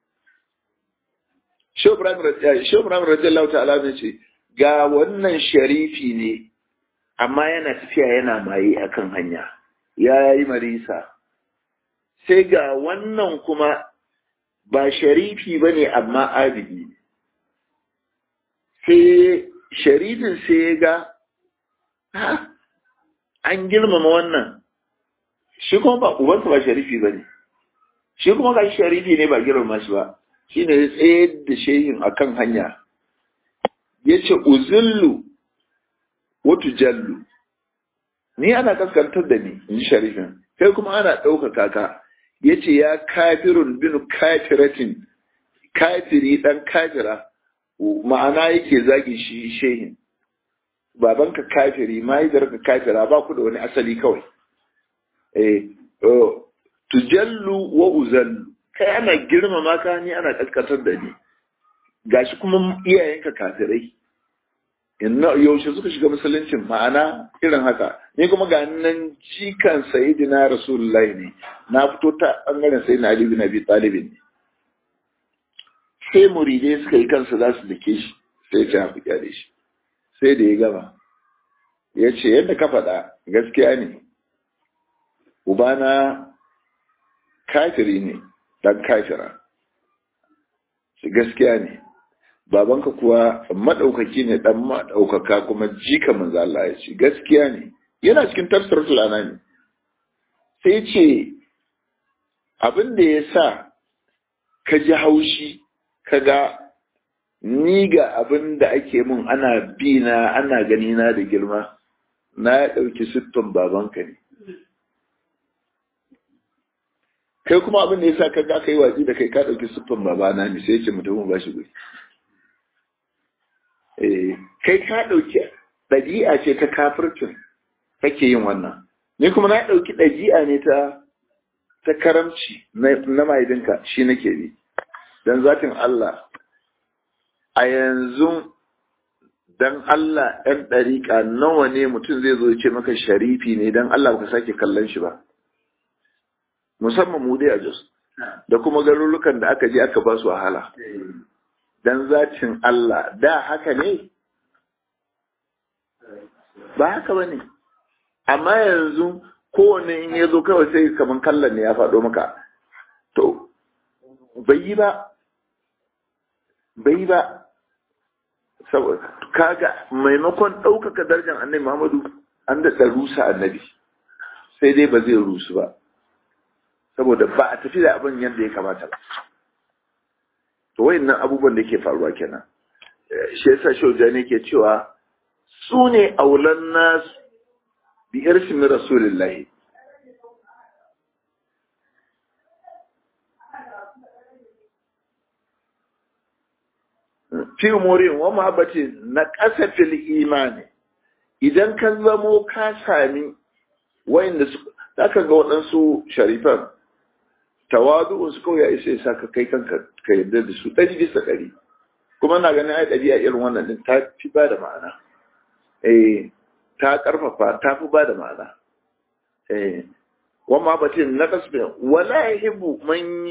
Shehu Ibrahim radiyallahu ta'ala ne ce ga wannan sharifi ne amma yana tafiya yana maye akan hanya ya yi marisa sai ga wannan kuma ba sharifi ba ne amma abidi sai sharifin sai ya ga ha an girmama wannan shi kuma ba ubansa ba sharifi ba ne shi kuma ga sharifi ne ba girmama shi ba shi ne ya tsayar da shehin akan hanya ya ce uzullu watu jallu ni ana kaskantar da ni in ji sharifin kai kuma ana ɗaukaka ka ya ce ya kafirun bin kafiratin kafiri ɗan kafira ma'ana yake zagi shi shehin babanka kafiri mahaifiyarka kafira ba ku da wani asali kawai eh tujallu wa uzallu kai ana girmama ka ni ana kaskantar da ni gashi kuma iyayenka kafirai inna yaushe suka shiga musuluncin ma'ana irin haka ni kuma ga nan jikan sayyidina rasulullahi ne na fito ta bangaren sayyidina ali bin abi talib ne sai muridai suka yi kansu za su dake shi sai ya ci hafi kyale shi sai da ya gama ya ce yadda ka faɗa gaskiya ne ubana kafiri ne dan kafira shi gaskiya ne babanka kuwa maɗaukaki ne ɗan maɗaukaka kuma jika manzo Allah ya ce gaskiya ne yana cikin tafsiratul anani sai ce abin da ya sa ka ji haushi ka ga ni ga abin da ake mun ana bi na ana gani na da girma na ya ɗauki siffin babanka ne kai kuma abin da ya sa ka ga kai watsi da kai ka ɗauki siffin babana ne sai ce mutum ba shi guri kai ka ɗauki ɗabi'a ce ta kafircin kake yin wannan ni kuma na ɗauki ɗabi'a ne ta ta karamci na mahaifinka shi nake bi don zatin Allah a yanzu don Allah ɗan ɗariƙa nawa ne mutum zai zo ce maka sharifi ne don Allah ka sake kallon shi ba musamman mu dai a Jos da kuma garurukan da aka je aka ba su wahala dan zatin Allah da haka ne? Ba haka ba ne, amma yanzu kowane in ya zo kawai sai kamar kallon ne ya faɗo maka, to, bai yi ba, bai yi ba, kaga maimakon ɗaukaka darajar annabi Muhammadu an da rusa annabi, sai dai ba zai rusu ba, saboda ba a tafi da abin yadda ya kamata ba. to wayannan abubuwan da ke faruwa kenan shi yasa shaujani ke cewa su ne aulan nas bi irsin rasulillahi fi umurin wa mahabbati na ƙasa fil imani idan ka zamo ka sami wayanda su zaka ga waɗansu sharifan tawadu'un su kawai ya isa ya saka kai kanka ka yarda da su ɗari bisa ɗari kuma na ganin ai ɗabi'a irin wannan din ta fi ba da ma'ana eh ta ƙarfafa ta fi ba da ma'ana eh wa ma batin na kasbin wala yahibu man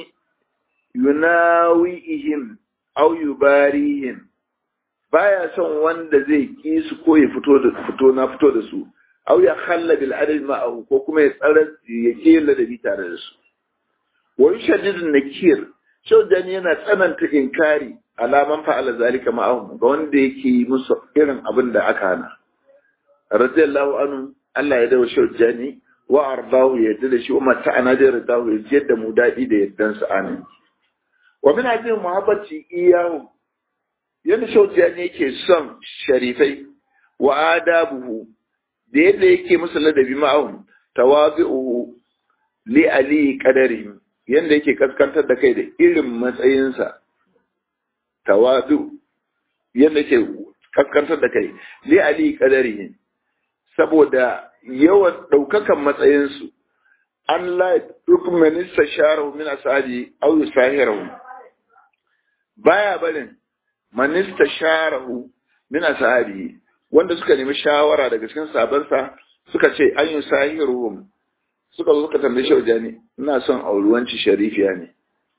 yunawihim aw yubarihim baya son wanda zai ki su ko ya fito da fito na fito da su aw ya khalla bil adl ma'ahu ko kuma ya tsara ya kela da bi tare da su wa yushaddidu nakir shaudan yana tsananta inkari alaman fa'ala zalika ma'ahum ga wanda yake musu irin abin da aka hana radiyallahu anhu Allah ya dawo shaujani wa ardahu ya da shi wa mata ana da radahu ya jiyar da mu daɗi da yaddan sa amin wa min hadin muhabbati iyahu yanda shaujani yake son sharifai wa adabuhu da yadda yake musu ladabi ma'ahum tawabi'uhu li ali qadarihim yanda yake kaskantar da kai da irin matsayinsa tawadu yanda yake kaskantar da kai li ali qadarihim saboda yawan daukakan matsayinsu an la rukmanista sharahu min ashabi aw yusahirahu baya barin manista sharahu min ashabi wanda suka nemi shawara daga cikin sabansa suka ce an yusahiruhum suka zo suka tambaye shaujani ina son auruwanci sharifiya ne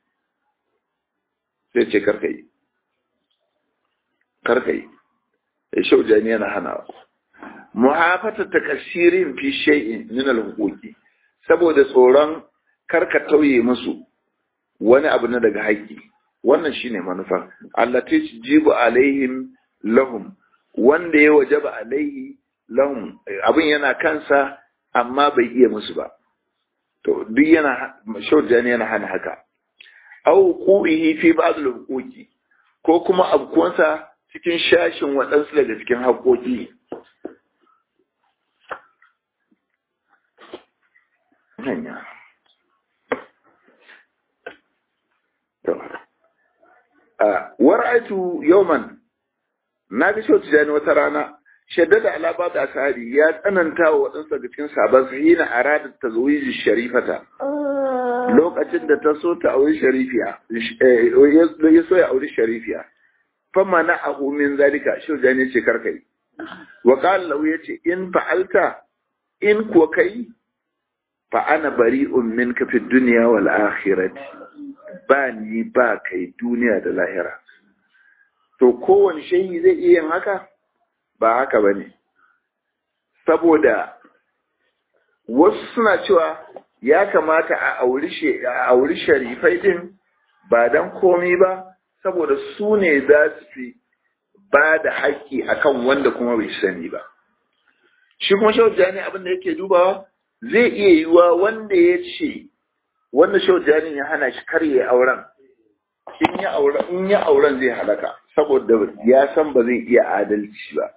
sai ce karka yi karka yi ya shaujani yana hana muhafata ta kasirin fi shay'in min al-huquqi saboda tsoron karka tauye musu wani abu na daga haƙƙi wannan shine manufa allati tujibu alaihim lahum wanda ya wajaba alaihi lahum abin yana kansa amma bai iya musu ba to duk yana shaujani yana hana haka au qubihi fi ba'd al-huquqi ko kuma abkuwansa cikin shashin waɗansu daga cikin haƙoƙi hanya war'aitu yawman na ga shautu jani wata rana shaddada ala ba da ashabi ya tsananta wa waɗansu daga cikin sabon hina arada ta zuwiji sharifata lokacin da ta so ta auri sharifiya ya so ya auri sharifiya fama na ahu min zalika shautu jani ce karkai wa qala lahu yace in fa'alta in kuwa kai fa ana bari'un minka fi dunya wal akhirati ba ni ba kai duniya da lahira to kowane shehi zai iya yin haka ba haka ba ne saboda wasu suna cewa ya kamata a auri sharifai din ba don komi ba saboda su ne za su fi ba da haƙƙi akan wanda kuma bai sani ba shi kuma shaujani abin da yake dubawa zai iya yiwuwa wanda ya ce wanda shaujani ya hana shi karye auren in ya auren in ya auren zai halaka saboda ya san ba zai iya adalci ba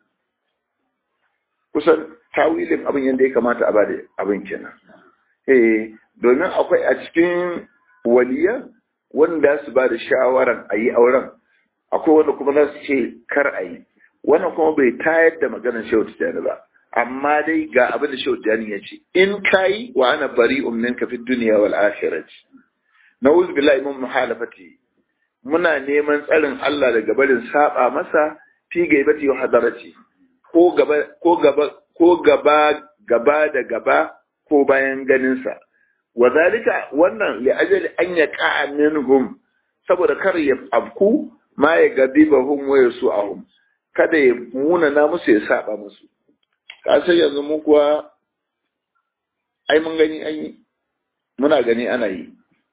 kusan tawilin abin yadda ya kamata a bada abin kenan eh domin akwai a cikin waliya wanda su ba da shawaran a yi auren akwai wanda kuma za su ce kar a yi wannan kuma bai tayar da maganar shehu tijjani ba amma dai ga abin da shehu tijjani ya ce in kayi wa ana bari ummin ka fi duniya wal akhirati na'udhu billahi min muhalafati muna neman tsarin Allah daga barin saba masa fi gaibati wa hadarati ko gaba ko gaba ko gaba gaba da gaba ko bayan ganin sa wa zalika wannan li ajali an yaqa minhum saboda kar ya afku ma ya gadibahum wa yasu'ahum kada ya muna na musu ya saba musu ka sai yanzu mu kuwa ai mun gani an yi muna gani ana yi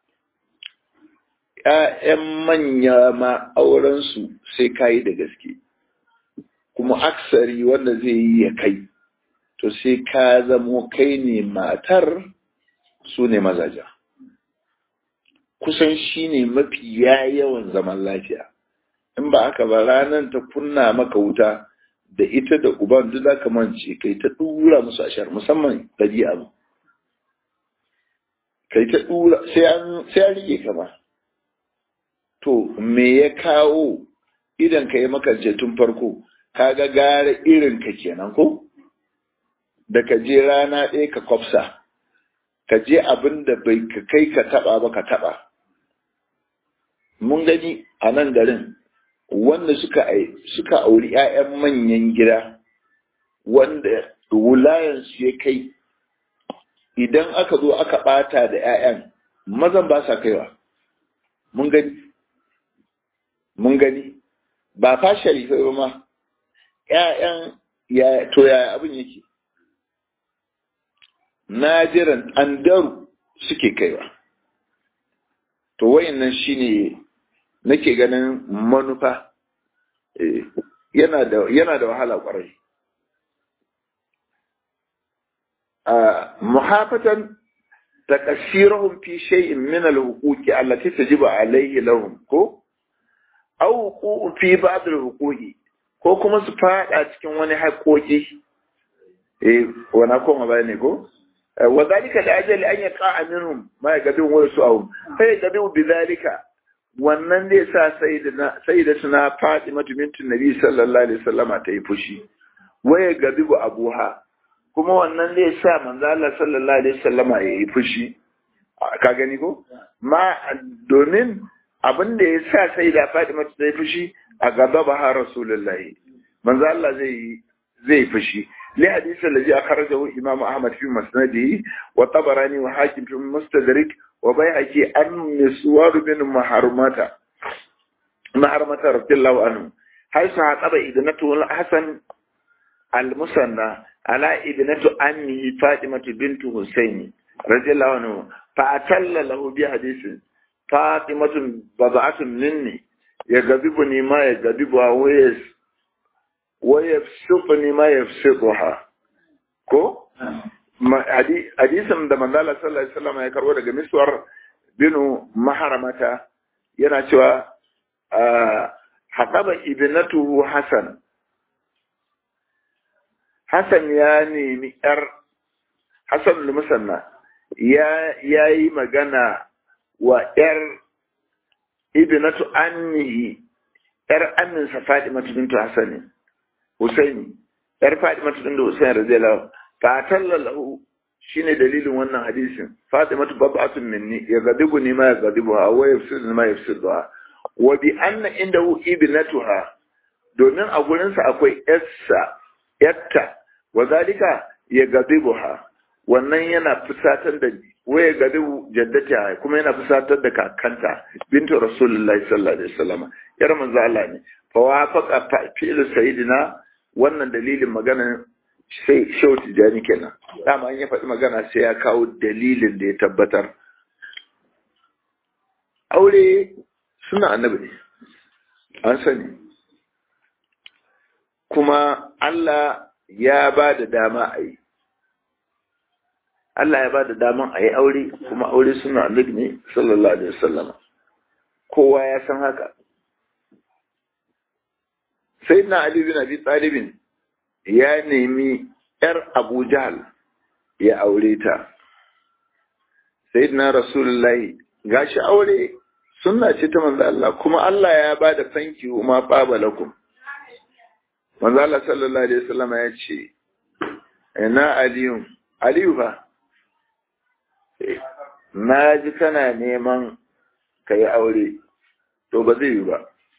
‘ya'yan manya ma aurensu sai kayi da gaske, kuma aksari wanda zai yi ya kai, to sai ka zamo kai ne matar su ne mazaja. Kusan shi ne mafi yawan zaman lafiya, in ba aka ba ranar ta kunna maka wuta da ita da uban duk za ka mance kai ta ɗura musu ashar musamman ɗabi'a mu. Kai ta ɗura sai an rike ka ba. to me ya kawo idan ka yi makance tun farko ka ga gara irin ka kenan ko da ka je rana ɗaya ka kwafsa ka je abin da bai ka kai ka taba ba ka taba mun gani a nan garin wanda suka suka auri 'ya'yan manyan gida wanda wulayansu ya kai idan aka zo aka bata da 'ya'yan mazan ba sa kaiwa mun gani mun gani ba fa sharifai ba ma 'ya'yan ya to yaya abin yake najiran andaru suke kaiwa to wayannan shine nake ganin manufa yana da yana da wahala kwarai muhafatan تكسيرهم في شيء من الحقوق التي تجب عليه لهم ko aw huquq fi ba'd al-huquq ko kuma su fada cikin wani haƙoƙi eh wana ko ba ne ko wa zalika la ajal an yaqa minhum ma yaqadu wa su'um fa yaqadu bi zalika wannan zai sa sayyidina sayyidatuna Fatima bintu Nabi sallallahu alaihi wasallam ta yi fushi waya gadibu abuha kuma wannan zai sa manzo Allah sallallahu alaihi wasallama ya yi fushi ka gani ko ma domin abin da ya sa sai da Fatima ta yi fushi a gaba ba ha Rasulullahi manzo Allah zai zai fushi li hadisi allazi akhrajahu Imam Ahmad fi musnadihi wa Tabarani wa Hakim fi Mustadrak wa Baihaqi an Miswar bin Maharmata Maharmata radiyallahu anhu haythu haqaba idnatu Hasan al-Musanna على ابنة أمه فاطمة بنت حسين رضي الله عنه فأتل له بحديث فاطمة بضعة مني يغضبني ما يغضبها ويس ويفسقني ما يفسقها ko hadisin da manzala sallallahu alaihi wasallam ya karbo daga miswar binu maharamata yana cewa haƙaba ibnatuhu hasan Hassan ya nemi ‘yar Hassan Musanna ya yi magana wa ‘yar ibnatu annihi ‘yar aminsa Fatimatu bintu Hassani, Husaini, ‘yar Fatimatu bintu Husaini radiyallahu fa tallalahu shine dalilin wannan hadisin Fatimatu bab'atun minni ya gadibu ni ma ya gadibu ha wa yafsidu ma yafsidu ha wa bi anna indahu ibnatuha domin a gurinsa akwai ‘yarsa yatta wa zalika ya gadibuha wannan yana fusatar da waya gadibu jaddata kuma yana fusatar da kakanta bintu rasulullahi sallallahu alaihi wasallam yar manzo Allah ne fa wafaqa fi'l sayyidina wannan dalilin magana sai shau tijani kenan dama an ya faɗi magana sai ya kawo dalilin da ya tabbatar aure suna annabi ne an sani kuma Allah ya ba da dama a yi. Allah ya ba da daman a yi aure, kuma aure suna annabi ne, sallallahu Alaihi wasallama. Kowa ya san haka. Sai na Ali bin Abi Talibin ya nemi ‘yar Abu Jahal ya aure ta. Sai na Rasulullahi gashi aure suna ce ta manzo Allah, kuma Allah ya ba da fanki ma ɓabalakum. manzo Allah sallallahu alaihi wasallam ya ce ina aliyu aliyu fa na ji kana neman ka yi aure to ba zai yi ba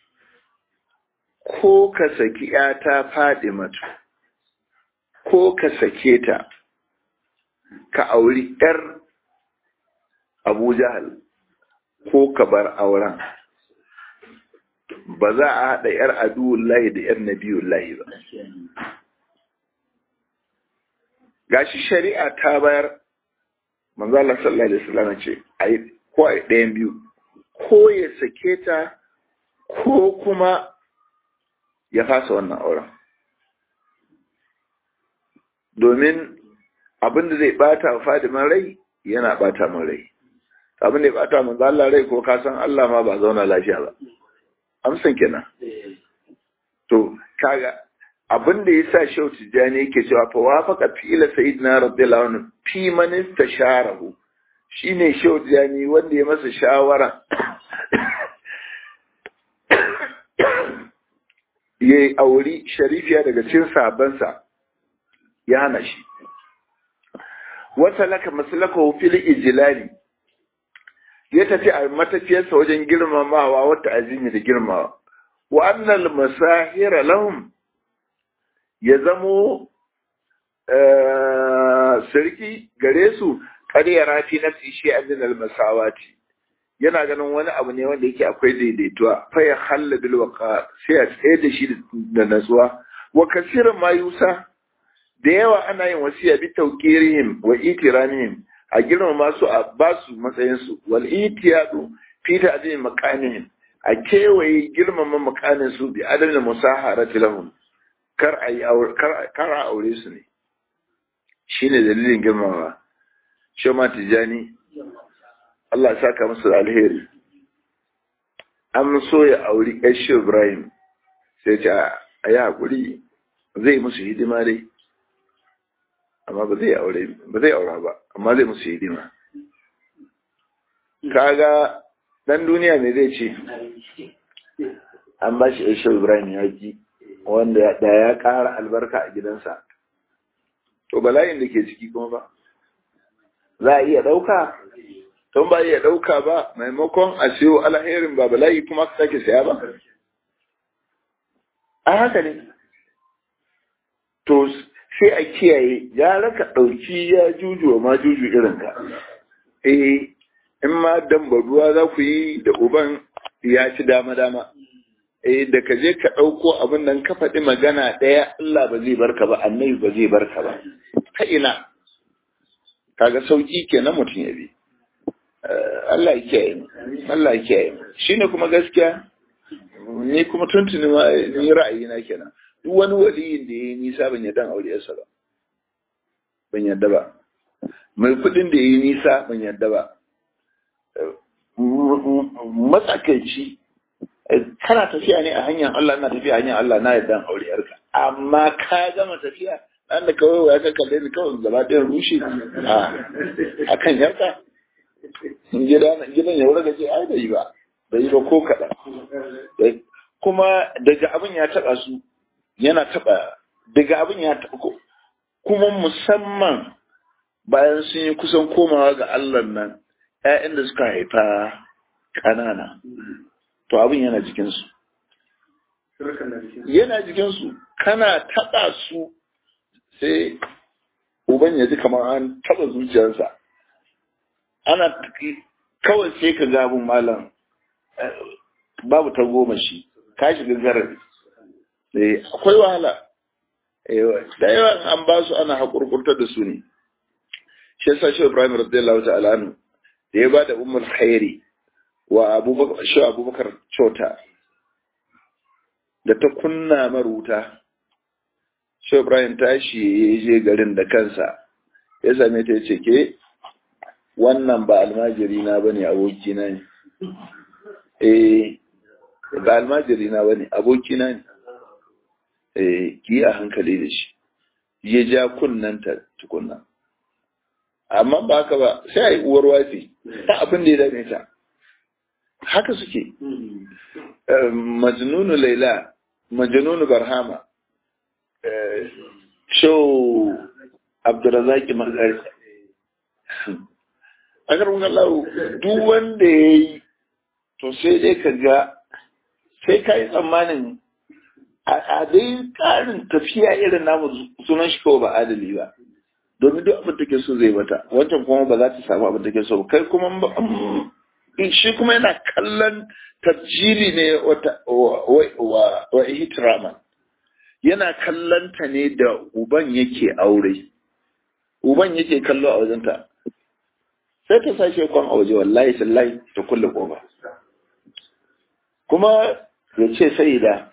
ko ka saki ‘yata faɗi mata ko ka sake ta ka auri ‘yar abu jahal ko ka bar auren ba za a haɗa ‘yar aduwullahi da ‘yar nabiyullahi ba. Gashi shari'a ta bayar, manzala sallallahu Alaihi wasallam ce, a yi ko a ɗayan biyu, ko ya sake ta, ko kuma ya fasa wannan auren. Domin abin da zai ɓata wa fadiman rai, yana ɓata min rai. Abin da ya ɓata manzala rai ko kasan Allah ma ba zauna lafiya ba. amsan kenan to kaga abin da yasa Shehu Tijjani yake cewa fa wafaqa fi'la sayyidina radiyallahu anhu fi man istasharahu shine Shehu Tijjani wanda ya masa shawara yayi auri sharifiya daga cikin sabansa ya hana shi wata laka maslakahu fil ijlali ya tafi a matafiyarsa wajen girmamawa wata azimi da girmamawa wa annal masahira lahum ya zamo sarki gare su kar ya rafi na shi an al-masawati yana ganin wani abu ne wanda yake akwai daidaituwa fa ya halla bil waqa sai a tsaye da shi da natsuwa wa kasiran ma yusa da yawa ana yin wasiya bi tawqirihim wa itiramihim a girmama su a ba su matsayin su wal itiyadu fi ta'zim maqamihim a kewaye girmama makanin su bi adadin musaharati lahum kar a yi kar a aure su ne shine dalilin girmamawa shoma tijani Allah ya saka masa da alheri an so ya auri Aisha Ibrahim sai ce a yi haƙuri zai musu hidima dai amma ba zai aure ba zai aura ba amma zai musu hidima kaga dan duniya ne zai ce an ba shi Aisha Ibrahim ya ji wanda da ya ƙara albarka a gidansa to bala'in da ke ciki kuma ba za a iya ɗauka don ba iya ɗauka ba maimakon a siyo alherin ba bala'i kuma ka sake saya ba a haka ne to sai a kiyaye ya raka ɗauki ya juju ma juju irin ka eh in ma dambaruwa za ku yi da uban ya ci dama dama eh da ka je ka ɗauko abin nan ka faɗi magana ɗaya Allah ba zai barka ba annabi ba zai barka ba ta ina kaga sauki kenan mutum ya bi Allah ya kiyaye mu Allah ya kiyaye mu shine kuma gaskiya ni kuma tuntuni ma ni ra'ayi na kenan duk wani waliyin da yayi nisa ban yadda aure yarsa ba ban yadda ba mai kudin da yayi nisa ban yadda ba matsakaici kana tafiya ne a hanyar Allah na tafiya hanyar Allah na yadda aure yarka amma ka gama tafiya dan da kawai ya ka kalle ni kawai gaba ɗayan rushe a kan yarka gidan ya wurga ce ai bai yi ba bai yi ba ko kaɗan kuma daga abin ya taɓa su yana taɓa daga abin ya taɓa kuma musamman bayan sun yi kusan komawa ga Allah nan ‘ya'yan da suka haifa ƙanana to abin yana jikinsu yana jikinsu kana taɓa su sai uban ya ji kamar an taɓa zuciyarsa ana kawai sai ka gabin malam babu ta goma shi ka shiga garar akwai wahala da yawa an ba su ana haƙurƙurtar da su ne shi yasa shi ibrahim radiyallahu ta'ala anhu da ya ba da umar khairi wa abubakar shi abubakar cota da ta kunna maruta shi ibrahim tashi ya je garin da kansa ya same ta ya ce ke wannan ba almajiri na bane aboki na ne eh ba almajiri na bane aboki na ne eh ki a hankali da shi ya ja kunnanta tukunna amma ba haka ba sai a yi uwar wafi ta abin da ya dame ta haka suke majnunu laila majnunu barhama show abdurazaki magari a karbin Allah duk wanda ya yi to sai dai ka ga sai ka yi tsammanin a dai ƙarin tafiya irin namu sunan shi kawai ba adali ba domin duk abin take so zai mata wancan kuma ba za ta samu abin take so kai kuma shi kuma yana kallon tabjili ne wa ihtirama yana kallon ta ne da uban yake aure uban yake kallo a wajenta sai ta sashe kwan a waje wallahi sallahi ta kulle kofa kuma ya ce sai da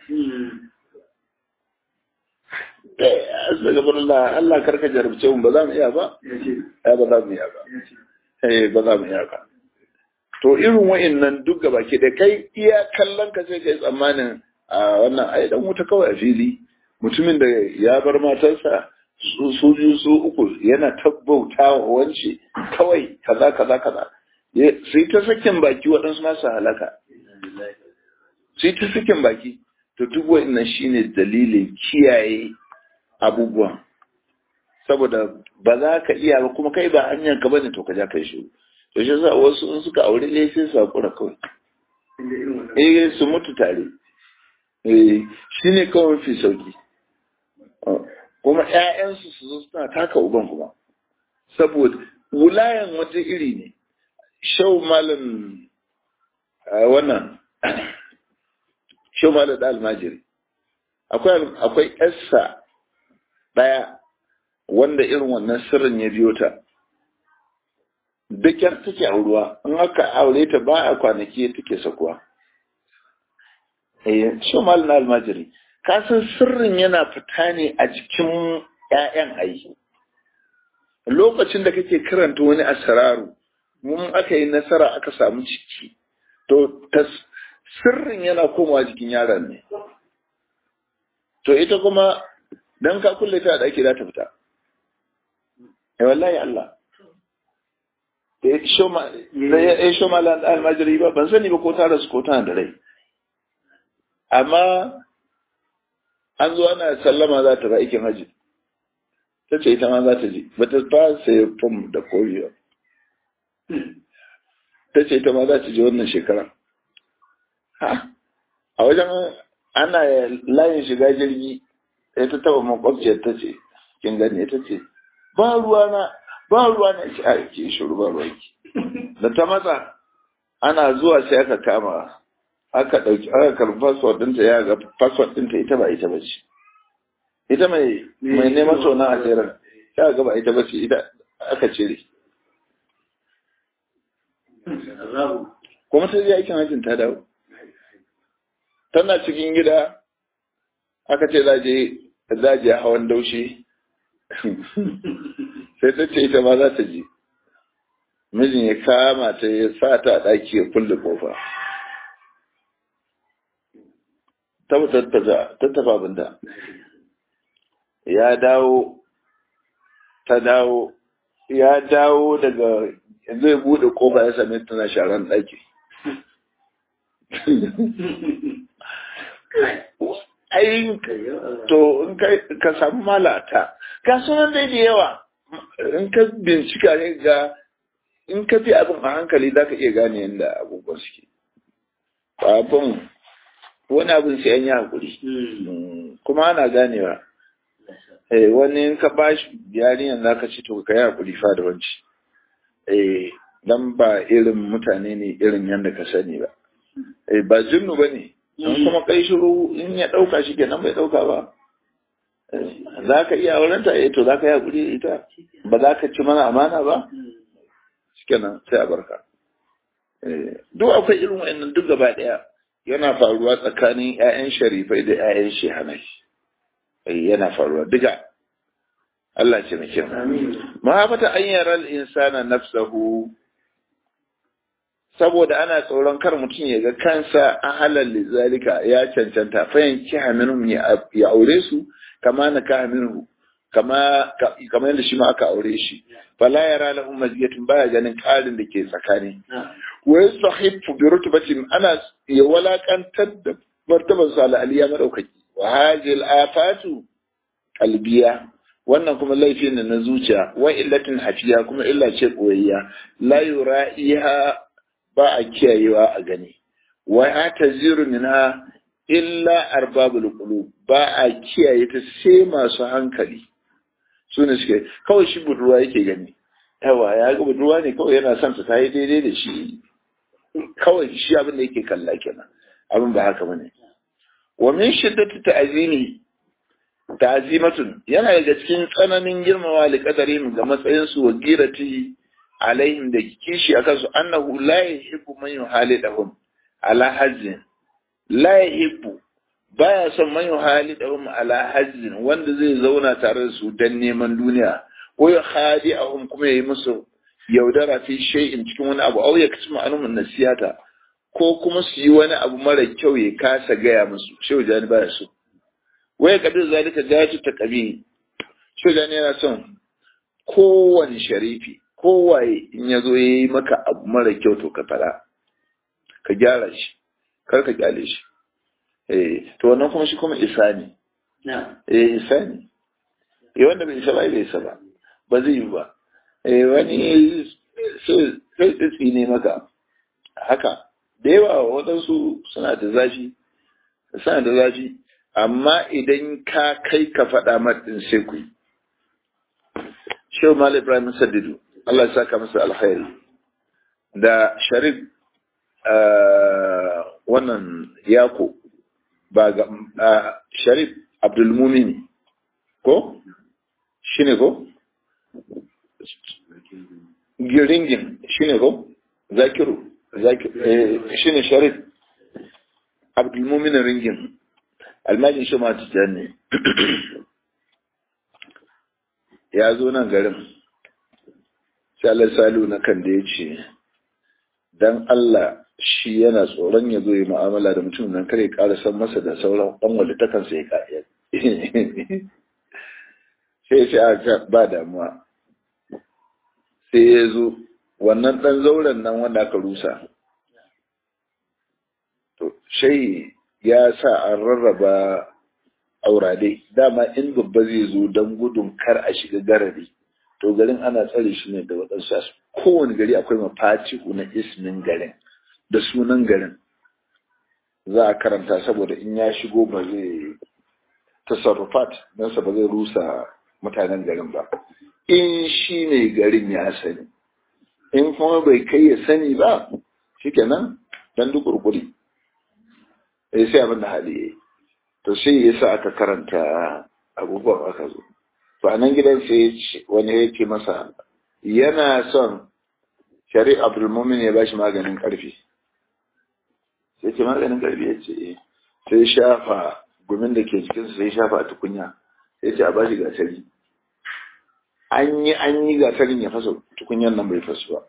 astagfirullah Allah karka jarabce mu ba za mu iya ba ya ba za mu iya ba eh ba za mu iya ba to irin wa'annan duk gaba ke da kai iya kallon ka sai kai tsammanin a wannan ai dan wuta kawai a fili mutumin da ya bar matarsa su biyu su uku yana tabbauta wa wance kawai kaza kaza kaza sai ta sakin baki waɗansu masu halaka sai ta sakin baki to duk wa'annan shine dalilin kiyaye abubuwan saboda ba za ka iya ba kuma kai ba hanyar ka bane to ka ja kai shi to shi yasa wasu in suka aure ne sai su hakura kawai eh su mutu tare eh shine kawai mafi sauki kuma ƴaƴansu su zo suna taka uban kuma saboda wulayan wata iri ne shau malam wannan shau malam da almajiri akwai akwai yarsa ɗaya wanda irin wannan sirrin ya biyo ta dakyar take auruwa in aka aure ta ba a kwanaki take sakuwa eh shau malam na almajiri kasan sirrin yana fita ne a jikin 'ya'yan ayi lokacin da kake karanta wani asararu mun aka yi nasara aka samu ciki to sirrin yana komawa jikin yaron ne to ita kuma dan ka kulle ta da ake za ta fita eh wallahi Allah eh shoma eh shoma lan almajiri ba ban sani ba ko ta rasu ko tana da rai amma an zo ana sallama za ta ba aikin haji ta ce ita ma za ta ji ba ta fara sai fom da koriya ta ce ita ma za ta ji wannan shekara ha a wajen ana layin shiga jirgi sai ta taba makwabciyar ta ce kin gane ta ce ba ruwa na ba ruwa na ce a ke shiru ba ruwa ki da ta matsa ana zuwa sai aka kama aka ɗauki aka karɓi fasfot ɗinta ya ga fasfot ɗinta ita ba ita ba ce ita mai mai neman tona a tseren ya ga ba ita ba ce ita aka cire kuma ta je aikin hajjin ta dawo tana cikin gida aka ce za je za je hawan daushe sai ta ce ita ma za ta je mijin ya kama ta ya sa ta a ɗaki ya kulle kofa ta tattafa abinda ya dawo ta dawo ya dawo daga zai bude kofa ya same tana sharan ɗaki ai to in ka samu malata ga sunan dai da yawa in ka bincika ne ga in ka fi abin a hankali za ka iya gane yadda abubuwan suke abin wani abin sai an yi hakuri kuma ana ganewa wani in ka ba shi yarinyar za ka ci to ka yi hakuri fa da wanci dan ba irin mutane ne irin yadda ka sani ba ba jinnu ba ne in kuma kai shiru in ya ɗauka shi kenan bai ɗauka ba za ka iya auren ta to za ka yi hakuri ita ba za ka ci mana amana ba shi kenan sai a barka duk akwai irin wa'annan duk gaba ɗaya yana faruwa tsakanin 'ya'yan sharifai da 'ya'yan shehanai yana faruwa duka Allah ce na kyan mahaifata an yara insana nafsahu saboda ana tsoron kar mutum ya ga kansa a halal lizalika ya cancanta fayan kiha minhum ya aure su kama na kaha minhu kama kama yadda shi ma aka aure shi fala yara lahum maziyatun baya ganin ƙarin da ke tsakani wa yasahifu bi rutbatin ana ya walakantar da martaban sa al aliya madaukaki wa hadhihi al afatu qalbiya wannan kuma laifi ne na zuciya wa illatin hafiya kuma illa ce koyayya la yura'iha ba a kiyayewa a gani wa ataziru minha illa arbabul qulub ba a kiyaye ta sai masu hankali su ne suke kawai shi budurwa yake gani yawa ya ga budurwa ne kawai yana son ta yi daidai da shi kawai shi abin da yake kalla kenan abin ba haka bane wa min shiddati ta'zimi ta'zimatun yana daga cikin tsananin girmama li qadarin ga matsayin su wa girati alaihim da kishi akan su annahu la yuhibbu man yuhalidahum ala hazzin la yuhibbu baya son man yuhalidahum ala hazzin wanda zai zauna tare da su dan neman duniya ko ya khadi'ahum kuma yayi musu yaudara fi shay'in cikin wani abu au ya kasma anum nasiyata ko kuma su yi wani abu mara kyau ya kasa gaya musu shehu jani baya so waya kabir zalika gayatu ta kabi shehu jani yana son kowane sharifi kowaye in ya zo ya yi maka abu mara kyau to ka fara ka gyara shi kar ka kyale shi eh to wannan kuma shi kuma isa ne eh isa ne eh wanda bai isa ba bai isa ba ba zai yi ba eh wani sai tsitsi ne maka haka da yawa waɗansu suna da zafi suna da zafi amma idan ka kai ka faɗa maɗin sai ku shehu mal ibrahim saddidu Allah ya saka masa alkhairi da sharif wannan yako ba ga sharif abdulmumin ko shine ko giringin shine ko zakiru shine sharif abdulmumin ringin almajin shi ma ne ya zo nan garin sai salu na kan da ya ce dan Allah shi yana tsoron ya zo yi mu'amala da mutum nan kare ƙara san masa da sauran ɗan wanda ta kansa ya ƙa'iya sai sai a ba damuwa sai ya zo wannan ɗan zauren nan wanda aka rusa to shai ya sa an rarraba aurade dama in babba zai zo don gudun kar a shiga garari to garin ana tsare shi ne da waɗansu kowane gari akwai mafaci na ismin garin da sunan garin za a karanta saboda in ya shigo ba zai tasarrufat sa ba zai rusa mutanen garin ba in shi ne garin ya sani in kuma bai kai ya sani ba shikenan dan duk kurkuri eh sai abin da hali yayi to sai yasa aka karanta abubuwan aka zo to a nan gidan sai wani ya ce masa yana son shari abdulmumin ya bashi maganin karfi sai ce maganin karfi ya ce sai shafa gumin da ke cikinsu sai shafa a tukunya sai ce a bashi gasari an yi an yi gasarin ya fasa tukunyan nan bai fasu ba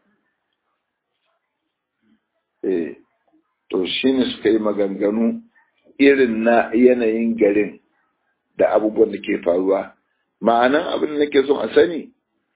eh to shine suka yi maganganu irin na yanayin garin da abubuwan da ke faruwa ma'anan abin da nake son a sani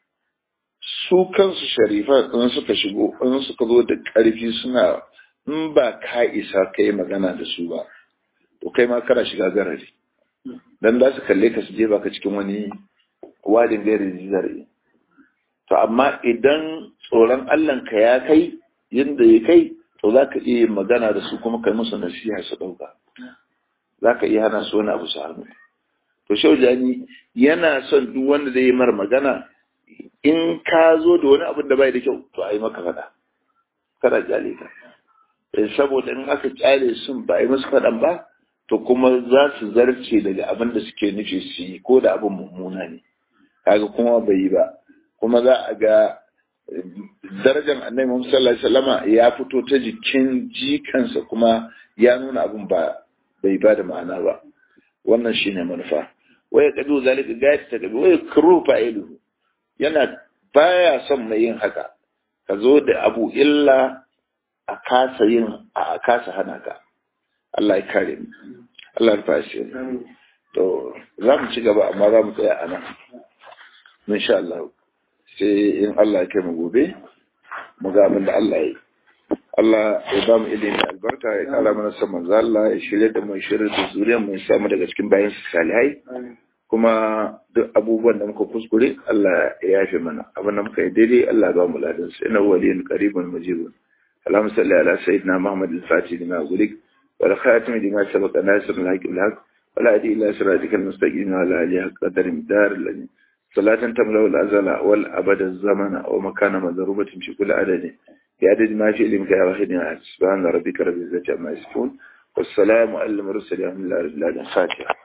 su kansu sharifa in suka shigo in suka zo da ƙarfi suna in ba ka isa ka yi magana da su ba to kai ma kana shiga garari dan za su kalle ka su je baka cikin wani wadin gairi zare to amma idan tsoron Allah ka ya kai yadda ya kai to za ka iya magana da su kuma kai musu nasiha su ɗauka za ka iya hana su wani abu su hannu to shaujani yana son duk wanda zai yi mar magana in ka zo da wani abin da bai da kyau to a yi maka faɗa kada kyale ka saboda in aka kyale sun ba a yi musu faɗan ba to kuma za su zarce daga abin da suke nufi su yi ko da abin mummuna ne kaga kuma bai yi ba kuma za a ga darajar annabi Muhammad sallallahu alaihi wasallama ya fito ta jikin jikansa kuma ya nuna abin ba bai ba da ma'ana ba wannan shine manufa waya kadu zalika gayat ta gabi waya kuru fa'iluhu yana baya son mai yin haka ka zo da abu illa a kasa yin a kasa hana ka Allah ya kare mu Allah ya fashe to za mu ci gaba amma za mu tsaya a nan insha Allah sai in Allah ya kai mu gobe mu ga abin da Allah ya yi Allah ya ba mu ilimi albarka ya kara mana san manzo Allah ya shirya da mu shirya da zuriyar mu samu daga cikin bayan su salihai kuma duk abubuwan da muka kuskure Allah ya yafe mana abin da muka yi daidai Allah ba mu ladan sa inna waliyin qaribun mujibun اللهم صل على سيدنا محمد الفاتح لما أغلق والخاتم لما سبق ناصر الحق بالحق ولا هدي إلى صراطك المستقيم وعلى آله قدر مدار الذي صلاة تملأ الأزل والأبد الزمن ومكان مضروبة في كل عدد بعدد ما في علمك يا واحد سبحان ربك رب العزة عما يصفون والسلام على المرسلين الحمد لله رب العالمين فاتحة